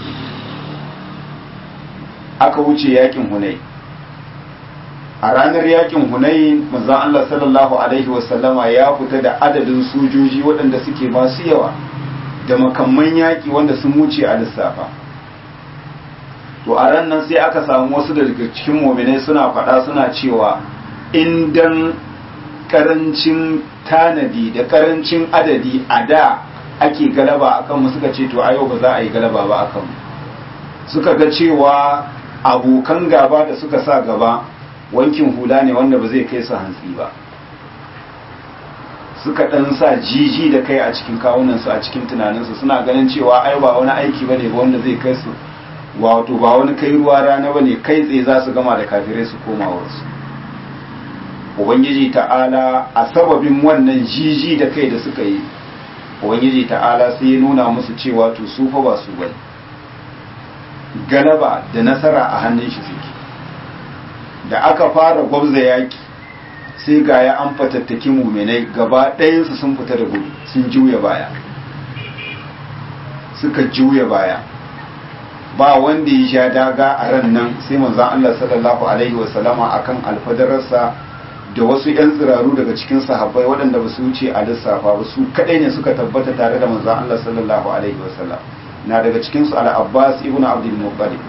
aka wuce yakin hunai a ranar yakin hunai manzon Allah sallallahu alaihi wasallama ya fita da adadin sojoji waɗanda suke masu yawa da makamman yaƙi wanda sun wuce a lissafa to a ran nan sai aka samu wasu daga cikin mominai suna faɗa suna cewa in dan karancin tanadi da karancin adadi a da ake galaba akan mu suka ce to a yau ba za a yi galaba ba akan mu suka ga cewa abokan gaba da suka sa gaba wankin hula ne wanda ba zai kai su hantsi ba suka ɗan sa jiji da kai a cikin kawunansu a cikin tunaninsu suna ganin cewa ai ba wani aiki ba ne ba wanda zai kai su wato ba wani kai ruwa rana ba ne kai tsaye za su gama da kafirai su koma wasu ubangiji ta'ala a sababin wannan jiji da kai da suka yi ubangiji ta'ala sai ya nuna musu cewa to su fa ba su bane galaba da nasara a hannun shi suke da aka fara gwabza yaki sai ga ya an fatattaki muminai gaba ɗayansu sun fita da gudu sun juya baya suka juya baya ba wanda ya sha daga a ran nan sai manzon Allah sallallahu alaihi wasallama akan alfadararsa da wasu 'yan tsiraru daga cikin sahabbai waɗanda ba su wuce a lissafa ba su kaɗai ne suka tabbata tare da manzon Allah sallallahu alaihi wasallam na daga cikinsu al-Abbas ibn Abdul Muttalib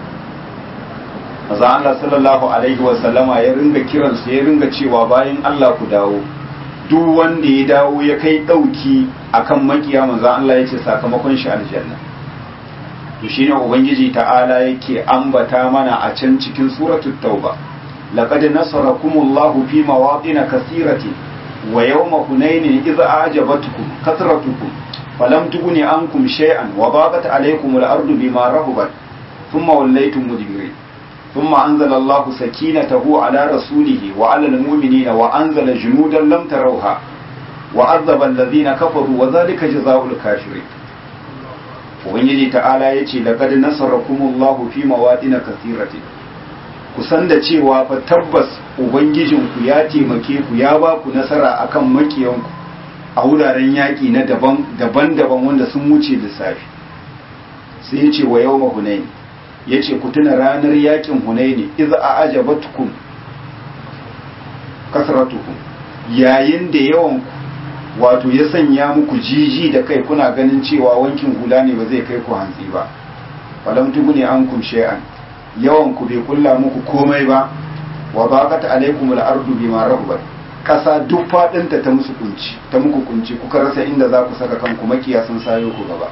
maza Allah sallallahu alaihi wa sallama ya ringa kiransu ya ringa cewa bayan Allah ku dawo duk wanda ya dawo ya kai dauki akan makiya maza Allah yace sakamakon shi aljanna to shine ubangiji ta'ala yake ambata mana a can cikin suratul tauba laqad nasarakumullahu fi mawadin kathiratin wa yawma hunainin idza a'jabatkum kathratukum falam tughni ankum shay'an wa daqat alaykum al-ardu bima rahabat thumma wallaytum mudbirin ثم أنزل الله سكينته على رسوله وعلى المؤمنين وأنزل جنودا لم تروها وعذب الذين كفروا وذلك جزاء الكافرين ubangiji ta'ala ya ce laqad nasarakumullahu fi mawadin kathiratin kusan da cewa fa tabbas ubangijinku ya taimake ku ya ba ku nasara akan makiyanku a wuraren yaƙi na daban daban-daban wanda sun wuce lissafi sai ya ce wa yawma hunain ya ce ku tuna ranar yakin hunaini iz a ajabatkum kasratukum yayin da yawan wato ya sanya muku jiji da kai kuna ganin cewa wankin hula ne ba zai kai ku hantsi ba falam tuguni ankum shay'an yawan ku bai kulla muku komai ba wa baqat alaykum al-ardu bima rahabat kasa duk fadinta ta musu kunci ta muku kunci kuka rasa inda za ku saka kanku makiya sun sayo ku gaba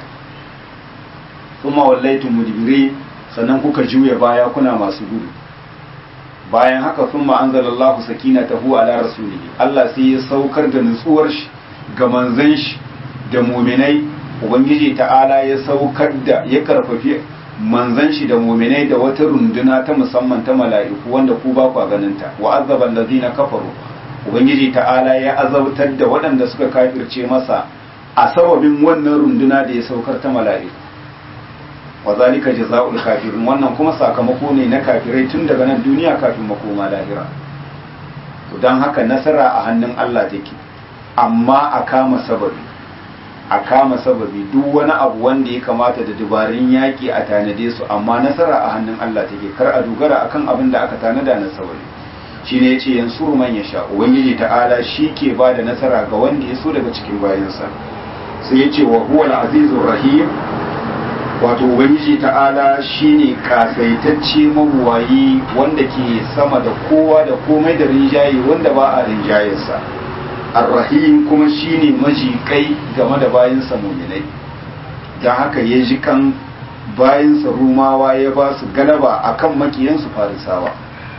kuma wallaitu mudbiri sannan kuka juya baya kuna masu gudu bayan haka sun ma'anzalallahu sakinatahu ala rasulihi Allah sai ya saukar da nutsuwar shi ga manzan shi da muminai ubangiji ta'ala ya saukar da ya karfafi manzan shi da muminai da wata runduna ta musamman ta mala'iku wanda ku ba ku ganin ta wa azaba allazina kafaru ubangiji ta'ala ya azabtar da waɗanda suka kafirce masa a sababin wannan runduna da ya saukar ta mala'iku wa zalika jazaa'ul kafirin wannan kuma sakamako ne na kafirai tun daga nan duniya kafin makoma lahira to dan haka nasara a hannun Allah take amma a kama sababi a kama sababi duk wani abu wanda ya kamata da dubarun yaƙi a tanade su amma nasara a hannun Allah take kar a dogara akan abin da aka tanada na sababi shine yace yansuru man yasha ubangiji ta'ala shi ke ba da nasara ga wanda ya so daga cikin bayansa sai yace wa huwal azizur rahim wato ubangiji ta'ala shine kasaitacce mabuwayi wanda ke sama da kowa da komai da rinjaye wanda ba a rinjayarsa arrahim kuma shine majikai game da bayansa muminai don haka ya ji kan bayansa rumawa ya ba su galaba akan makiyansu farisawa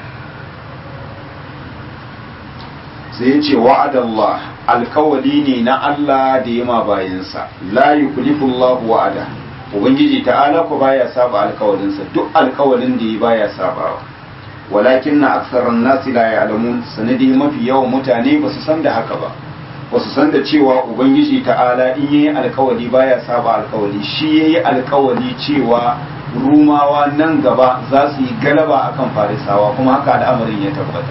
sai ya ce wa'adallah alkawali ne na Allah da yama bayansa la yuklifullahu wa'ada ubangiji ta'ala ko baya saba alkawalinsa duk alkawalin da ya baya sabawa walakin na aksaran nasi la ya'lamun sanadi mafi yawan mutane ba su san da haka ba ba su san da cewa ubangiji ta'ala in yayi alkawali baya saba alkawali shi yayi alkawali cewa rumawa nan gaba za su yi galaba akan farisawa kuma haka al'amarin ya tabbata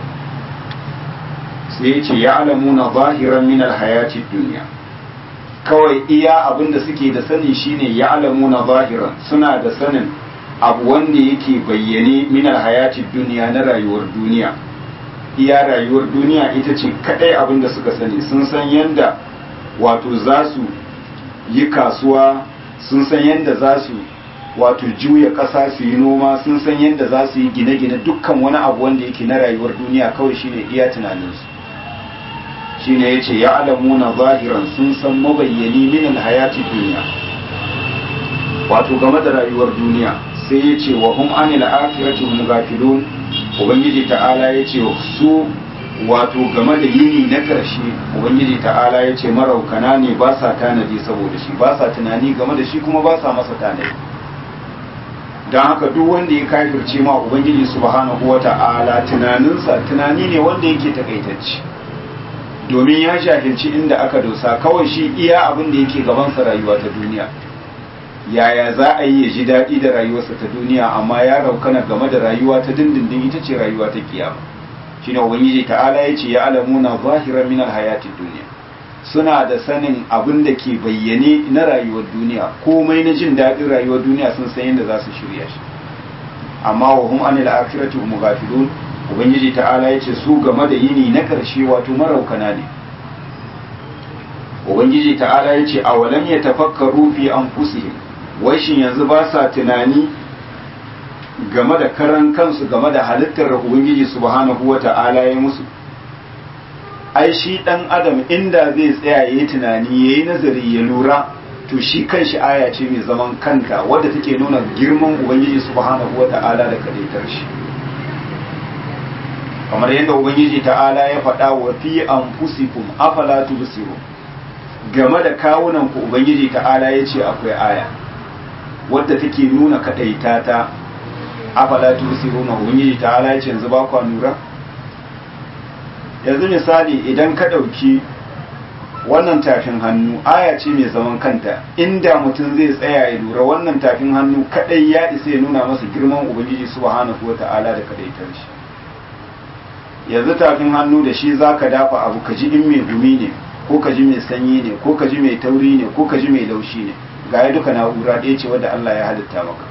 sai ya ce ya alamuna zahiran min alhayati duniya kawai iya abin da suke da sani shine ya alamuna zahiran suna da sanin abu wanda yake bayyane min alhayati duniya na rayuwar duniya iya rayuwar duniya ita ce kadai abin da suka sani sun san yanda wato za su yi kasuwa sun san yanda za su wato juya ƙasa su yi noma sun san yadda za su yi gine-gine dukkan wani abu wanda yake na rayuwar duniya kawai shine iya tunaninsu shine yace ya alamuna zahiran sun san mabayyani min alhayati duniya wato game da rayuwar duniya sai yace wa hum anil akhirati hum ghafilun ubangiji ta'ala yace su wato game da yini na karshe ubangiji ta'ala yace maraukana ne ba sa tanadi saboda shi ba sa tunani game da shi kuma ba sa masa tanadi don haka duk wanda ya kafirce ma ubangiji subhanahu wata'ala tunaninsa tunani ne wanda yake takaitacce domin ya jahilci inda aka dosa kawai shi iya abin da yake gabansa rayuwa ta duniya yaya za a yi ya ji daɗi da rayuwarsa ta duniya amma ya raukana game da rayuwa ta dindindin ita ce rayuwa ta kiyama shine ubangiji ta'ala ya ce ya alamuna zahiran min alhayatid duniya suna da sanin abin da ke bayyane na rayuwar duniya komai na jin daɗin rayuwar duniya sun san yadda za su shirya shi amma wa hum anil akhirati hum ghafilun ubangiji ta'ala yace su game da yini na karshe wato maraukana ne ubangiji ta'ala yace awalam yatafakkaru fi anfusihim wai shin yanzu ba sa tunani game da karan kansu game da halittar ubangiji subhanahu wata'ala ya musu ai shi dan adam inda zai tsaya yayi tunani yayi nazari ya lura to shi kanshi aya ce mai zaman kanta wadda take nuna girman ubangiji subhanahu wata'ala da kadaitar shi kamar yadda ubangiji ta'ala ya faɗa wa fi anfusikum afala tubsiru game da kawunan ku ubangiji ta'ala ya ce akwai aya wadda take nuna kadaita ta afala tubsiruna ubangiji ta'ala ya ce yanzu ba ku nura yanzu misali idan ka ɗauki wannan tafin hannu aya ce mai zaman kanta inda mutum zai tsaya ya lura wannan tafin hannu kadai ya isa ya nuna masa girman ubangiji subhanahu wata'ala da kadaitar shi yanzu tafin hannu da shi zaka dafa abu ka ji in mai gumi ne ko ka ji mai sanyi ne ko ka ji mai tauri ne ko ka ji mai laushi ne ga ya duka na'ura ɗaya ce wadda Allah ya halitta maka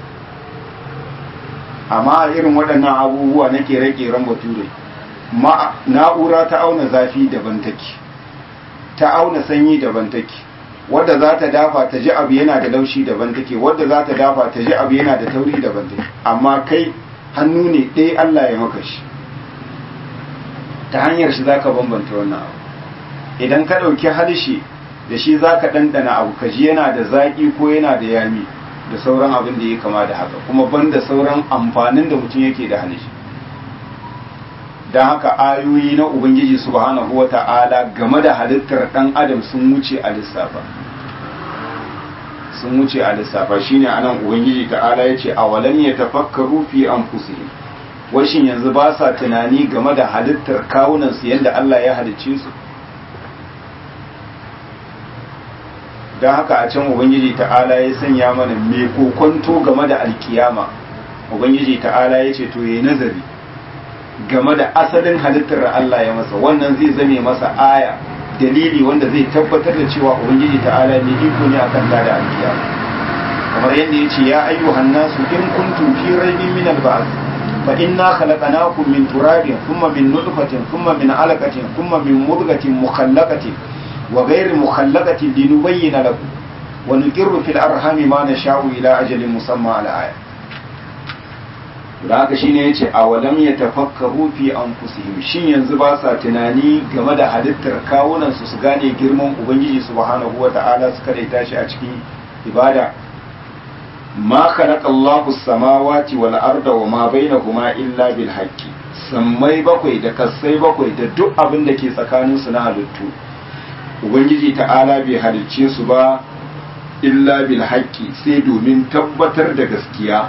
amma irin waɗannan abubuwa na kere-keren bature na'ura ta auna zafi daban take ta auna sanyi daban take wadda za ta dafa ta ji abu yana da laushi daban take wadda za ta dafa ta ji abu yana da tauri daban take amma kai hannu ne ɗaya Allah ya maka shi ta hanyar shi za ka bambanta wannan abu idan ka ɗauki harshe da shi za ka ɗanɗana abu ka ji yana da zaƙi ko yana da yami da sauran abin da ya kama da haka kuma banda sauran amfanin da mutum yake da harshe don haka ayoyi na Ubangiji subhanahu wa ta'ala game da halittar ɗan adam sun wuce a lissafa sun wuce a lissafa shine anan Ubangiji ta'ala ya ce a walan ya tafakkaru fi an washin yanzu ba sa tunani game da halittar kawunansu yadda Allah ya halicce su don haka a can Ubangiji ta'ala ya sanya mana mai kokonto game da alkiyama Ubangiji ta'ala ya ce to yi nazari game da asalin halittar Allah ya masa wannan zai zame masa aya dalili wanda zai tabbatar da cewa ubangiji ta'ala ne iko ne akan da alkiyama kamar yadda yace ya ayyuhan nasu in kuntum fi raibin min al-ba'th fa inna khalaqnakum min turabin thumma min nutfatin thumma min alaqatin thumma min mudghatin mukhallaqatin wa ghayri mukhallaqatin linubayyana lakum wa nuqirru fil arhami ma nasha'u ila ajalin musamma al-aya da haka shine yace a walam ya tafakkaru fi anfusihim shin yanzu ba sa tunani game da halittar kawunan su su gane girman ubangiji subhanahu wata'ala su kada tashi a cikin ibada ma khalaqa Allahu as-samawati wal arda wa ma bainahuma illa bil haqqi sammai bakwai da kasai bakwai da duk abin da ke tsakaninsu na halittu ubangiji ta'ala bai halicce su ba illa bil haqqi sai domin tabbatar da gaskiya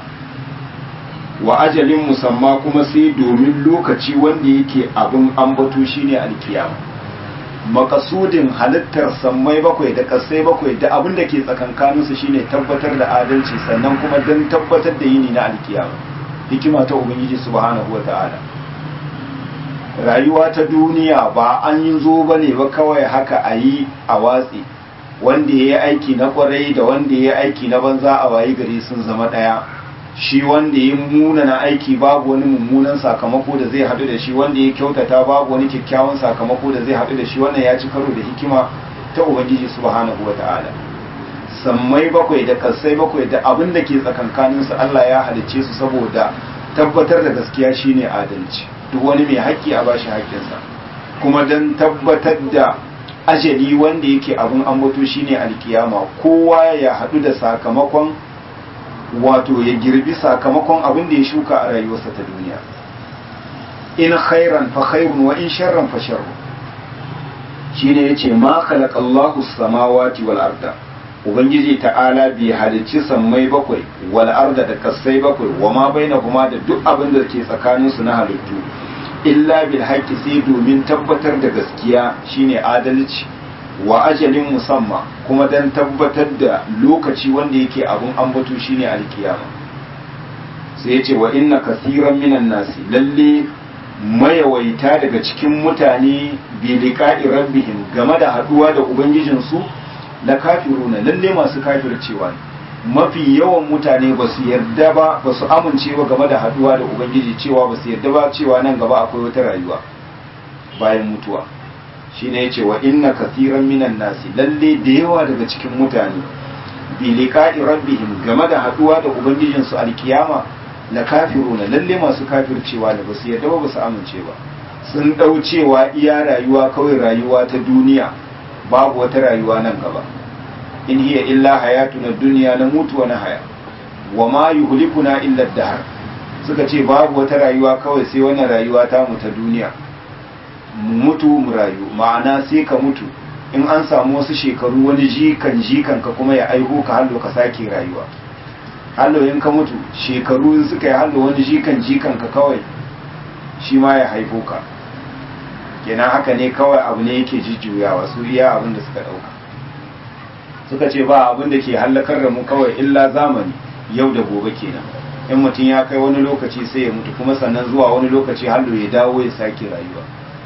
wa ajalin musamma kuma sai domin lokaci wanda yake abin ambato shine alkiyama makasudin halittar sammai bakwai da kasai bakwai da abin da ke tsakankaninsu shine tabbatar da adalci sannan kuma don tabbatar da yini na alkiyama hikima ta ubangiji subhanahu wa ta'ala rayuwa ta duniya ba an yi zo ba ne ba kawai haka a yi a watsi wanda ya yi aiki na kwarai da wanda ya yi aiki na banza a wayi gari sun zama ɗaya shi wanda ya munana aiki babu wani mummunan sakamako da zai haɗu da shi wanda ya kyautata babu wani kyakkyawan sakamako da zai haɗu da shi wannan ya ci karo da hikima ta ubangiji subhanahu wa ta'ala sammai bakwai da kasai bakwai da abin da ke tsakankaninsu Allah ya halicce su saboda tabbatar da gaskiya shine adalci duk wani mai haƙƙi a bashi haƙƙinsa kuma don tabbatar da ajali wanda yake abin ambato shine alkiyama kowa ya haɗu da sakamakon wato ya girbi sakamakon abin da ya shuka a rayuwarsa ta duniya in khairan fa khairun wa in sharran fa sharrun shine yace ma khalaqallahu samawati wal arda ubangiji ta'ala bai halicci sammai bakwai wal arda da kasai bakwai wa ma bainahuma da duk abin da ke tsakanin su na halittu illa bil haqqi sai domin tabbatar da gaskiya shine adalci wa ajalin musamma kuma dan tabbatar da lokaci wanda yake abun ambato shine alkiyama sai yace wa inna kasiran minan nasi lalle mayawaita daga cikin mutane bi liqa'i rabbihim game da haduwa da ubangijinsu la kafiruna lalle masu kafircewa ne mafi yawan mutane ba su yarda ba ba su amince ba game da haduwa da ubangiji cewa ba su yarda ba cewa nan gaba akwai wata rayuwa bayan mutuwa shine yace wa inna kathiran minan nasi lalle da yawa daga cikin mutane bi liqa'i rabbihim game da haduwa da ubangijin su alkiyama la kafiruna lalle masu kafircewa da ba su yarda ba ba su amince ba sun dau cewa iya rayuwa kawai rayuwa ta duniya babu wata rayuwa nan gaba in hiya illa hayatuna dunya na mutu wa na haya wa ma yuhlikuna illa dahar suka ce babu wata rayuwa kawai sai wannan rayuwa ta mu ta duniya mu mutu mu rayu ma'ana sai ka mutu in an samu wasu shekaru wani jikan jikan ka kuma ya aiho ka hallo ka sake rayuwa hallo in ka mutu shekaru in suka yi hallo wani jikan jikan ka kawai shi ma ya haifo ka kenan haka ne kawai abu ne yake jujjuyawa su iya abin da suka dauka suka ce ba abin da ke hallakar da mu kawai illa zamani yau da gobe kenan in mutum ya kai wani lokaci sai ya mutu kuma sannan zuwa wani lokaci hallo ya dawo ya sake rayuwa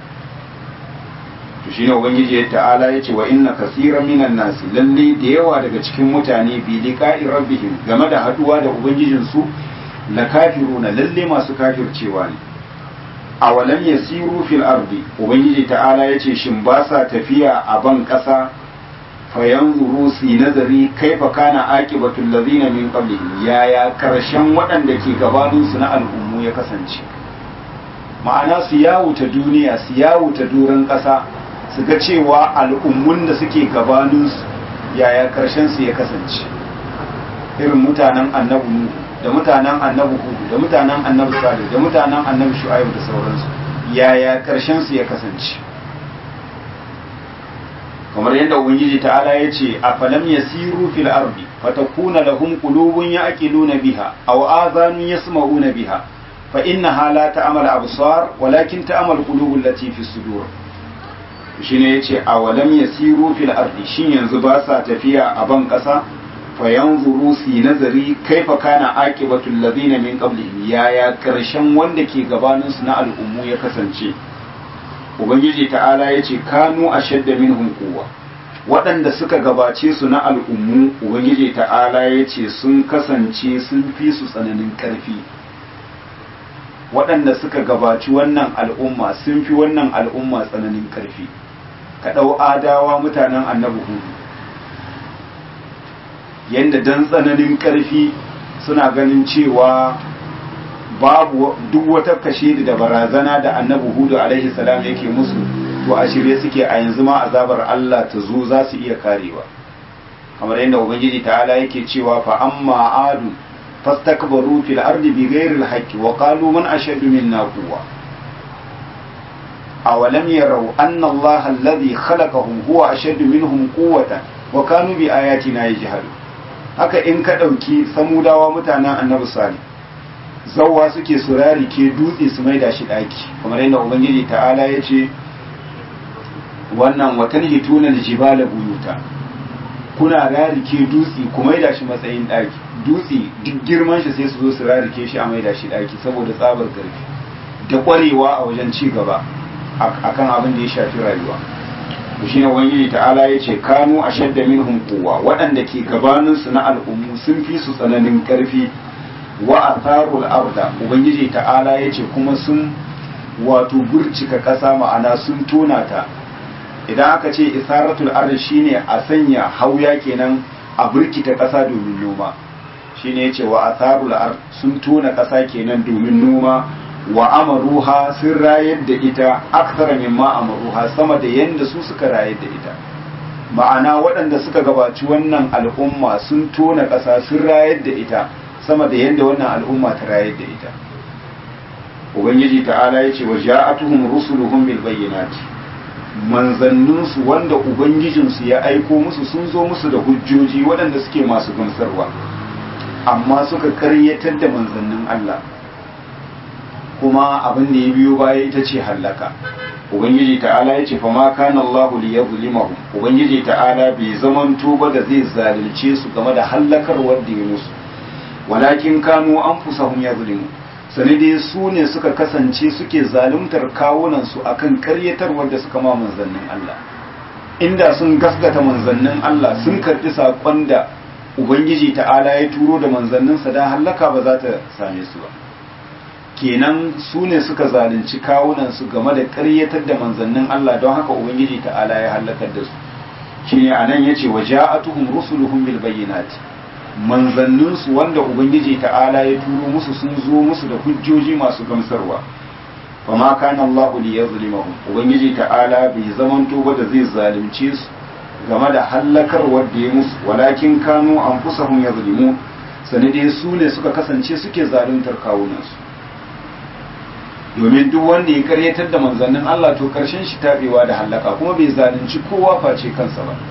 to shine ubangiji ya ta'ala ya ce wa inna kasiran minan nasi lalle da yawa daga cikin mutane bi liqa'i rabbihim game da haduwa da ubangijin su la kafiruna lalle masu kafircewa ne awalam yasiru fil ardi ubangiji ta'ala ya ce shin ba sa tafiya a ban kasa fayanzuru su nazari kaifa kana aqibatul ladina min qablihim yaya karshen waɗanda ke gabanin su na al'ummu ya kasance ma'ana su yawuta duniya su yawuta duran ƙasa su ga cewa al'ummun da suke gabanin su yaya karshen su ya kasance irin mutanen annabi nuhu da mutanen annabi hudu da mutanen annabi salih da mutanen annabi shu'aib da sauransu yaya karshen su ya kasance kamar yadda ubangiji ta'ala ya ce a falam yasiru fil ardi fatakuna lahum qulubun ya'qiluna biha aw adhanun yasma'una biha fa innaha la ta'mal absar walakin ta'mal qulubul lati fi sudur shine yace a walam yasiru fil ardi shin yanzu ba sa tafiya a ban kasa fa yanzuru si nazari kaifa kana aqibatul ladina min qablihim yaya karshen wanda ke gabanin su na al'ummu ya kasance ubangiji ta'ala ya ce kanu a shadda minhum quwwa waɗanda suka gabace su na al'ummu ubangiji ta'ala ya ce sun kasance sun fi su tsananin ƙarfi waɗanda suka gabaci wannan al'umma sun fi wannan al'umma tsananin ƙarfi ka ɗau adawa mutanen annabi hudu yadda dan tsananin ƙarfi suna ganin cewa babu duk wata kashe da barazana da annabi hudu alaihi salam yake musu to a shirye suke a yanzu ma azabar Allah ta zo za su iya karewa kamar yadda ubangiji ta'ala yake cewa fa amma adu fastakbaru fil ardi bighairi alhaqqi wa qalu man ashaddu minna quwwa awalam yarau anna Allah alladhi khalaqahum huwa ashaddu minhum quwwatan wa kanu bi ayatina yajhadun haka in ka dauki samudawa mutanen annabi salih zawwa suke surari ke dutse su maida shi daki kamar yadda ubangiji ta'ala ya ce wannan watan hitunan jibala buyuta kuna rarike dutse ku maida shi matsayin daki dutse duk girman shi sai su zo su rarike shi a maida shi daki saboda tsabar karfi da kwarewa a wajen ci gaba akan abin da ya shafi rayuwa to shine ubangiji ta'ala ya ce kanu ashadda minhum quwwa waɗanda ke gabanin su na al'ummu sun fi su tsananin karfi wa atharul arda ubangiji ta'ala ya ce kuma sun wato burcika ƙasa ma'ana sun tona ta idan aka ce isaratul ardi shine a sanya hauya kenan a burkita ƙasa domin noma shine yace wa atharul ard sun tona ƙasa kenan domin noma wa amaruha sun rayar da ita aksara mimma amaruha sama da yanda su suka rayar da ita ma'ana waɗanda suka gabaci wannan al'umma sun tona ƙasa sun rayar da ita sama da yanda wannan al'umma ta rayar da ita ubangiji ta'ala ya ce wa ja'atuhum rusuluhum bil bayyinati manzanninsu wanda ubangijinsu ya aiko musu sun zo musu da hujjoji waɗanda suke masu gamsarwa amma suka karyatar da manzannin Allah kuma abin da ya biyo baya ita ce hallaka ubangiji ta'ala ya ce fa ma kana Allahu li yuzlimahum ubangiji ta'ala bai zamanto ba da zai zalunce su game da hallakar wanda ya musu walakin kanu anfusahum yazlimun sani dai su ne suka kasance suke zaluntar kawunansu akan karyatar wanda suka ma manzannin Allah inda sun gasgata manzannin Allah sun karɓi saƙon da ubangiji ta'ala ya turo da manzanninsa da hallaka ba za ta same su ba kenan su ne suka zalunci kawunansu game da karyatar da manzannin Allah don haka ubangiji ta'ala ya hallakar da su shine anan yace wa ja'atuhum rusuluhum bil bayyinati manzanninsu wanda ubangiji ta'ala ya turo musu sun zo musu da hujjoji masu gamsarwa fa ma kana Allahu li yazlimahum ubangiji ta'ala bai zamanto ba da zai zalunce su game da hallakar wanda ya musu walakin kanu anfusahum yazlimun sanade su ne suka kasance suke zaluntar kawunansu domin duk wanda ya karyatar da manzannin Allah to karshen shi tabewa da hallaka kuma bai zalunci kowa face kansa ba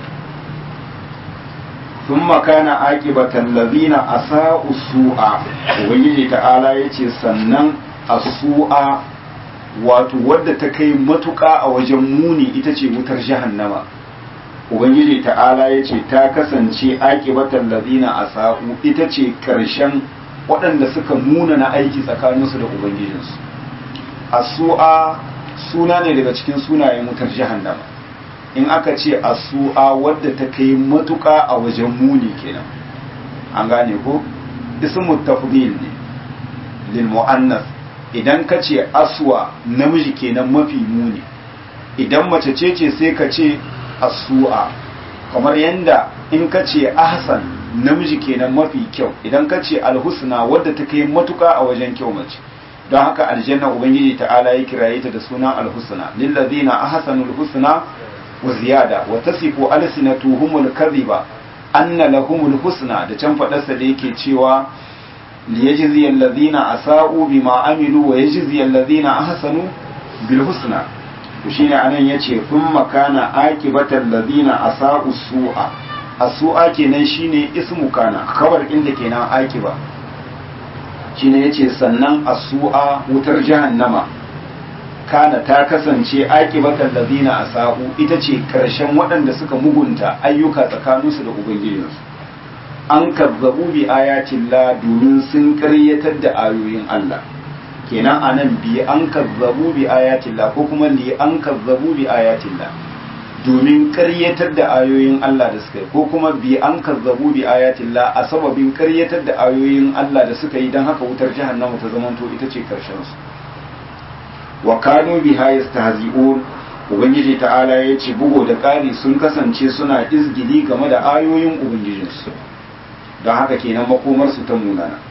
ثم كان عاقبة الذين أساءوا السوء ubangiji ta'ala yace sannan as-su'a wato wadda ta kai matuƙa a wajen muni ita ce wutar jahannama ubangiji ta'ala yace ta kasance aqibatan ladina asa'u ita ce karshen waɗanda suka muna na aiki tsakaninsu da ubangijinsu as-su'a suna ne daga cikin sunayen wutar jahannama in aka ce asu'a wadda ta kai matuƙa a wajen muni kenan an gane ko ismu tafdil ne lil muannas idan ka ce aswa namiji kenan mafi muni idan mace ce ce sai ka ce asu'a kamar yanda in ka ce ahsan namiji kenan mafi kyau idan ka ce alhusna wadda ta kai matuƙa a wajen kyau mace don haka aljanna ubangiji ta'ala ya kiraye ta da sunan alhusna lillazina ahsanul husna وزيادة وتصف ألسنتهم الكذبة أن لهم الحسنى da can faɗarsa da yake cewa liyajzi alladhina asa'u bima amilu wa yajzi alladhina ahsanu bil husna to shine anan yace thumma kana aqibata alladhina asa'u su'a as-su'a kenan shine ismu kana khabar inda kenan aqiba shine yace sannan as-su'a wutar jahannama kana ta kasance aƙibatan lazina a sa'u ita ce ƙarshen waɗanda suka mugunta ayyuka tsakaninsu da ubangijinsu an kazzabu bi ayatin la domin sun ƙaryatar da ayoyin Allah kenan a nan bi an kazzabu bi ayatin la ko kuma li an kazzabu bi ayatin la domin ƙaryatar da ayoyin Allah da suka yi ko kuma bi an kazzabu bi ayatin la a sababin ƙaryatar da ayoyin Allah da suka yi don haka wutar jahannama ta zamanto ita ce ƙarshen su wa kanu biha yastahzi'un ubangiji ta'ala ya ce bugo da ƙari sun kasance suna izgili game da ayoyin ubangijinsu don haka kenan makomarsu ta munana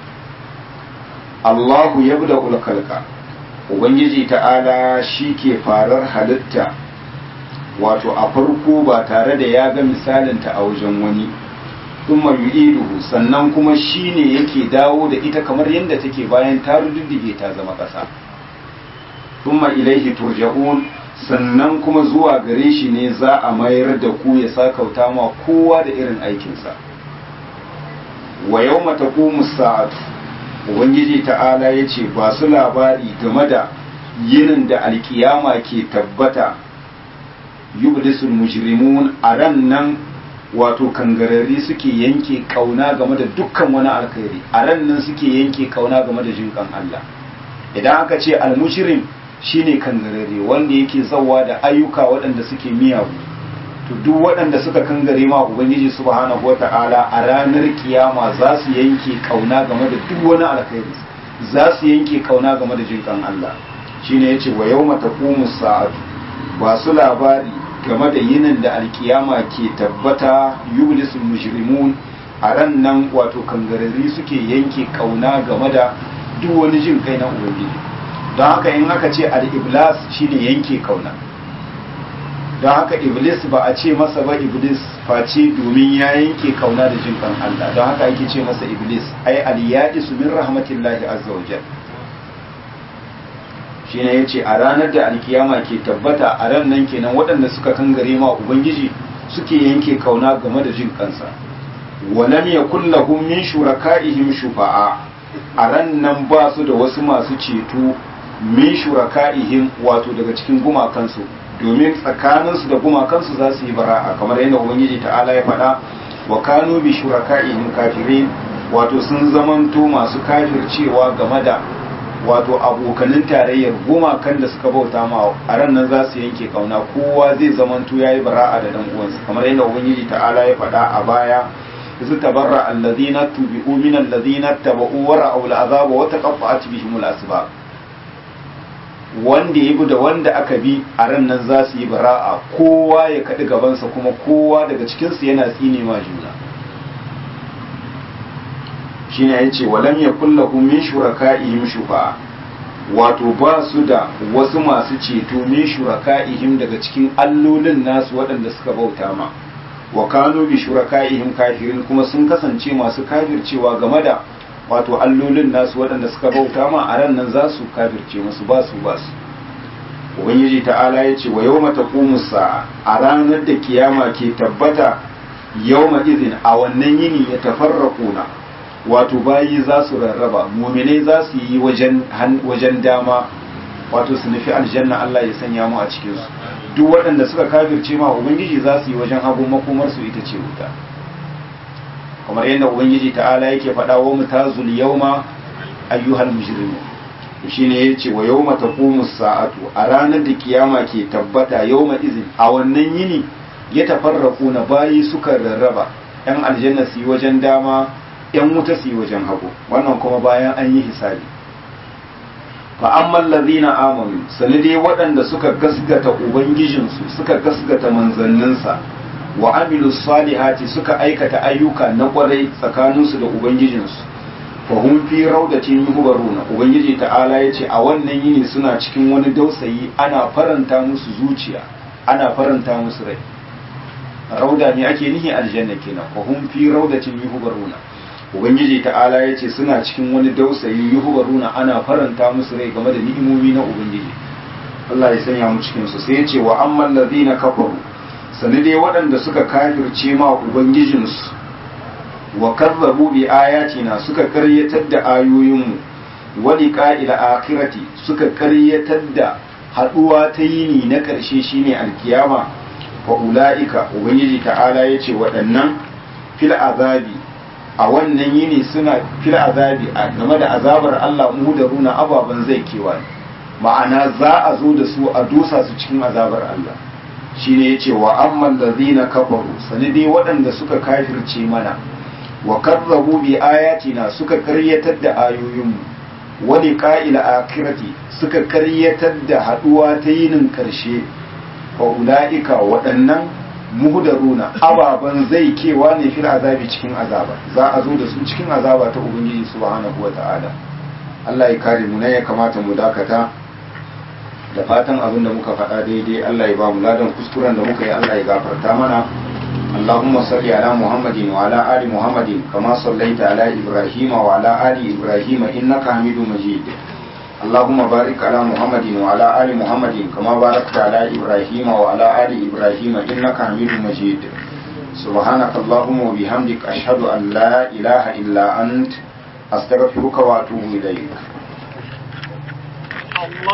Allahu yabda ulkalka ubangiji ta'ala shi ke farar halitta wato a farko ba tare da ya ga misalinta a wajen wani thumma yu'iduhu sannan kuma shine yake dawo da ita kamar yadda take bayan ta rududdige ta zama ƙasa thumma ilaihi turja'un sannan kuma zuwa gare shi ne za a mayar da ku ya sakauta ma kowa da irin aikinsa wa yawma taqumu sa'atu ubangiji ta'ala yace ba su labari game da yinin da alkiyama ke tabbata yubdisul mujrimun a ran nan wato kangarari suke yanke kauna game da dukkan wani alkhairi a ran nan suke yanke kauna game da jinkan Allah idan aka ce almujrim shine kangarare wanda yake zawa da ayyuka waɗanda suke miyagu to duk waɗanda suka kangare ma ubangiji subhanahu wata'ala a ranar kiyama za su yanke kauna game da duk wani alkhairi za su yanke kauna game da jinkan Allah shine yace wa yawma taqumu sa'atu ba su labari game da yinin da alkiyama ke tabbata yublisul mujrimun a ran nan wato kangarari suke yanke kauna game da duk wani jin kai na ubangiji don haka in aka ce al-iblas shine yanke kauna don haka iblis ba a ce masa ba iblis face domin ya yanke kauna da jin kan Allah don haka ake ce masa iblis ai al-ya'isu min rahmatillahi azza wa jalla shine yace a ranar da alkiyama ke tabbata a ran nan kenan waɗanda suka kangare ma ubangiji suke yanke kauna game da jin kansa walam yakul lahum min shuraka'ihim shufa'a a ran nan ba su da wasu masu ceto min shuraka'ihim wato daga cikin gumakansu domin tsakaninsu da gumakansu za su yi bara'a kamar yadda ubangiji ta'ala ya faɗa wa kanu bi shuraka'ihim kafirin wato sun zamanto masu kafircewa game da wato abokanin tarayyar gumakan da suka bauta ma a ran nan za su yanke kauna kowa zai zamanto ya yi bara'a da dan uwansa kamar yadda ubangiji ta'ala ya faɗa a baya su tabarra alladhina tubi'u min alladhina taba'u wa ra'aw al'azaba wa taqatta'at bihim al-asbab wanda ya bi da wanda aka bi a ran nan za su yi bara'a kowa ya kaɗi gabansa kuma kowa daga cikinsu yana tsine ma juna shi ne ya ce walam ya kulla min shuraka'ihim shufa'a wato ba su da wasu masu ceto min shuraka'ihim daga cikin allolin nasu waɗanda suka bauta ma wa kanu bi shuraka'ihim kafirin kuma sun kasance masu kafircewa game da wato allolin nasu waɗanda suka bauta ma a ran nan za su kafirce musu ba su ba su ubangiji ta'ala ya ce wa yau mata sa'a a ranar da kiyama ke tabbata yau izin a wannan yini ya tafarraƙuna wato bayi za su rarraba muminai za su yi wajen dama wato su nufi aljanna Allah ya sanya mu a cikinsu duk waɗanda suka kafirce ma ubangiji za su yi wajen hagu makomarsu ita ce wuta kamar yadda ubangiji ta'ala yake faɗa wa mutazul yawma ayyuhal mujrimun shine yace wa yawma taqumu sa'atu a ranar da kiyama ke tabbata yawma izin a wannan yini ya tafarraku na bayi suka rarraba yan aljanna su yi wajen dama yan wuta su yi wajen hagu wannan kuma bayan an yi hisabi fa amma allazina amanu sanade waɗanda suka gasgata ubangijinsu suka gasgata manzanninsa wa amilu salihati suka aikata ayyuka na kwarai tsakaninsu da ubangijinsu fa hum fi raudatin yuhbaruna ubangiji ta'ala yace a wannan yini suna cikin wani dausayi ana faranta musu zuciya ana faranta musu rai rauda ne ake nihi aljanna kenan fa hum fi raudatin yuhbaruna ubangiji ta'ala yace suna cikin wani dausayi yuhbaruna ana faranta musu rai game da ni'imomi na ubangiji Allah ya sanya mu cikin su sai yace wa ammal ladina kafaru sani dai waɗanda suka kafirce ma ubangijinsu wa kazzabu bi ayatina suka karyatar da ayoyinmu wa liqa'il akhirati suka karyatar da haduwa ta yini na ƙarshe shine alkiyama fa ulaika ubangiji ta'ala yace waɗannan fil azabi a wannan yini suna fil azabi a game da azabar Allah mudaruna ababan zai kewa ma'ana za a zo da su a dusa su cikin azabar Allah shine yace wa amman ladhina kafaru sani dai waɗanda suka kafirce mana wa kazzabu bi ayatina suka karyatar da ayoyinmu wa liqa'il akhirati suka karyatar da haduwa ta yinin karshe wa ulaika waɗannan muhdaruna ababan zai kewa ne fil azabi cikin azaba za a zo da su cikin azaba ta ubangiji subhanahu wata'ala Allah ya kare mu ne ya kamata mu dakata da fatan abin da muka faɗa daidai Allah ya ba mu ladan kuskuren da muka yi Allah ya gafarta mana Allahumma salli ala Muhammadin wa ala ali Muhammadin kama sallaita ala Ibrahim wa ala ali Ibrahim innaka Hamidum Majid اللهم بارك على محمد وعلى آل محمد كما باركت على إبراهيم وعلى آل إبراهيم إنك حميد مجيد سبحانك اللهم وبحمدك أشهد أن لا إله إلا أنت أستغفرك وأتوب إليك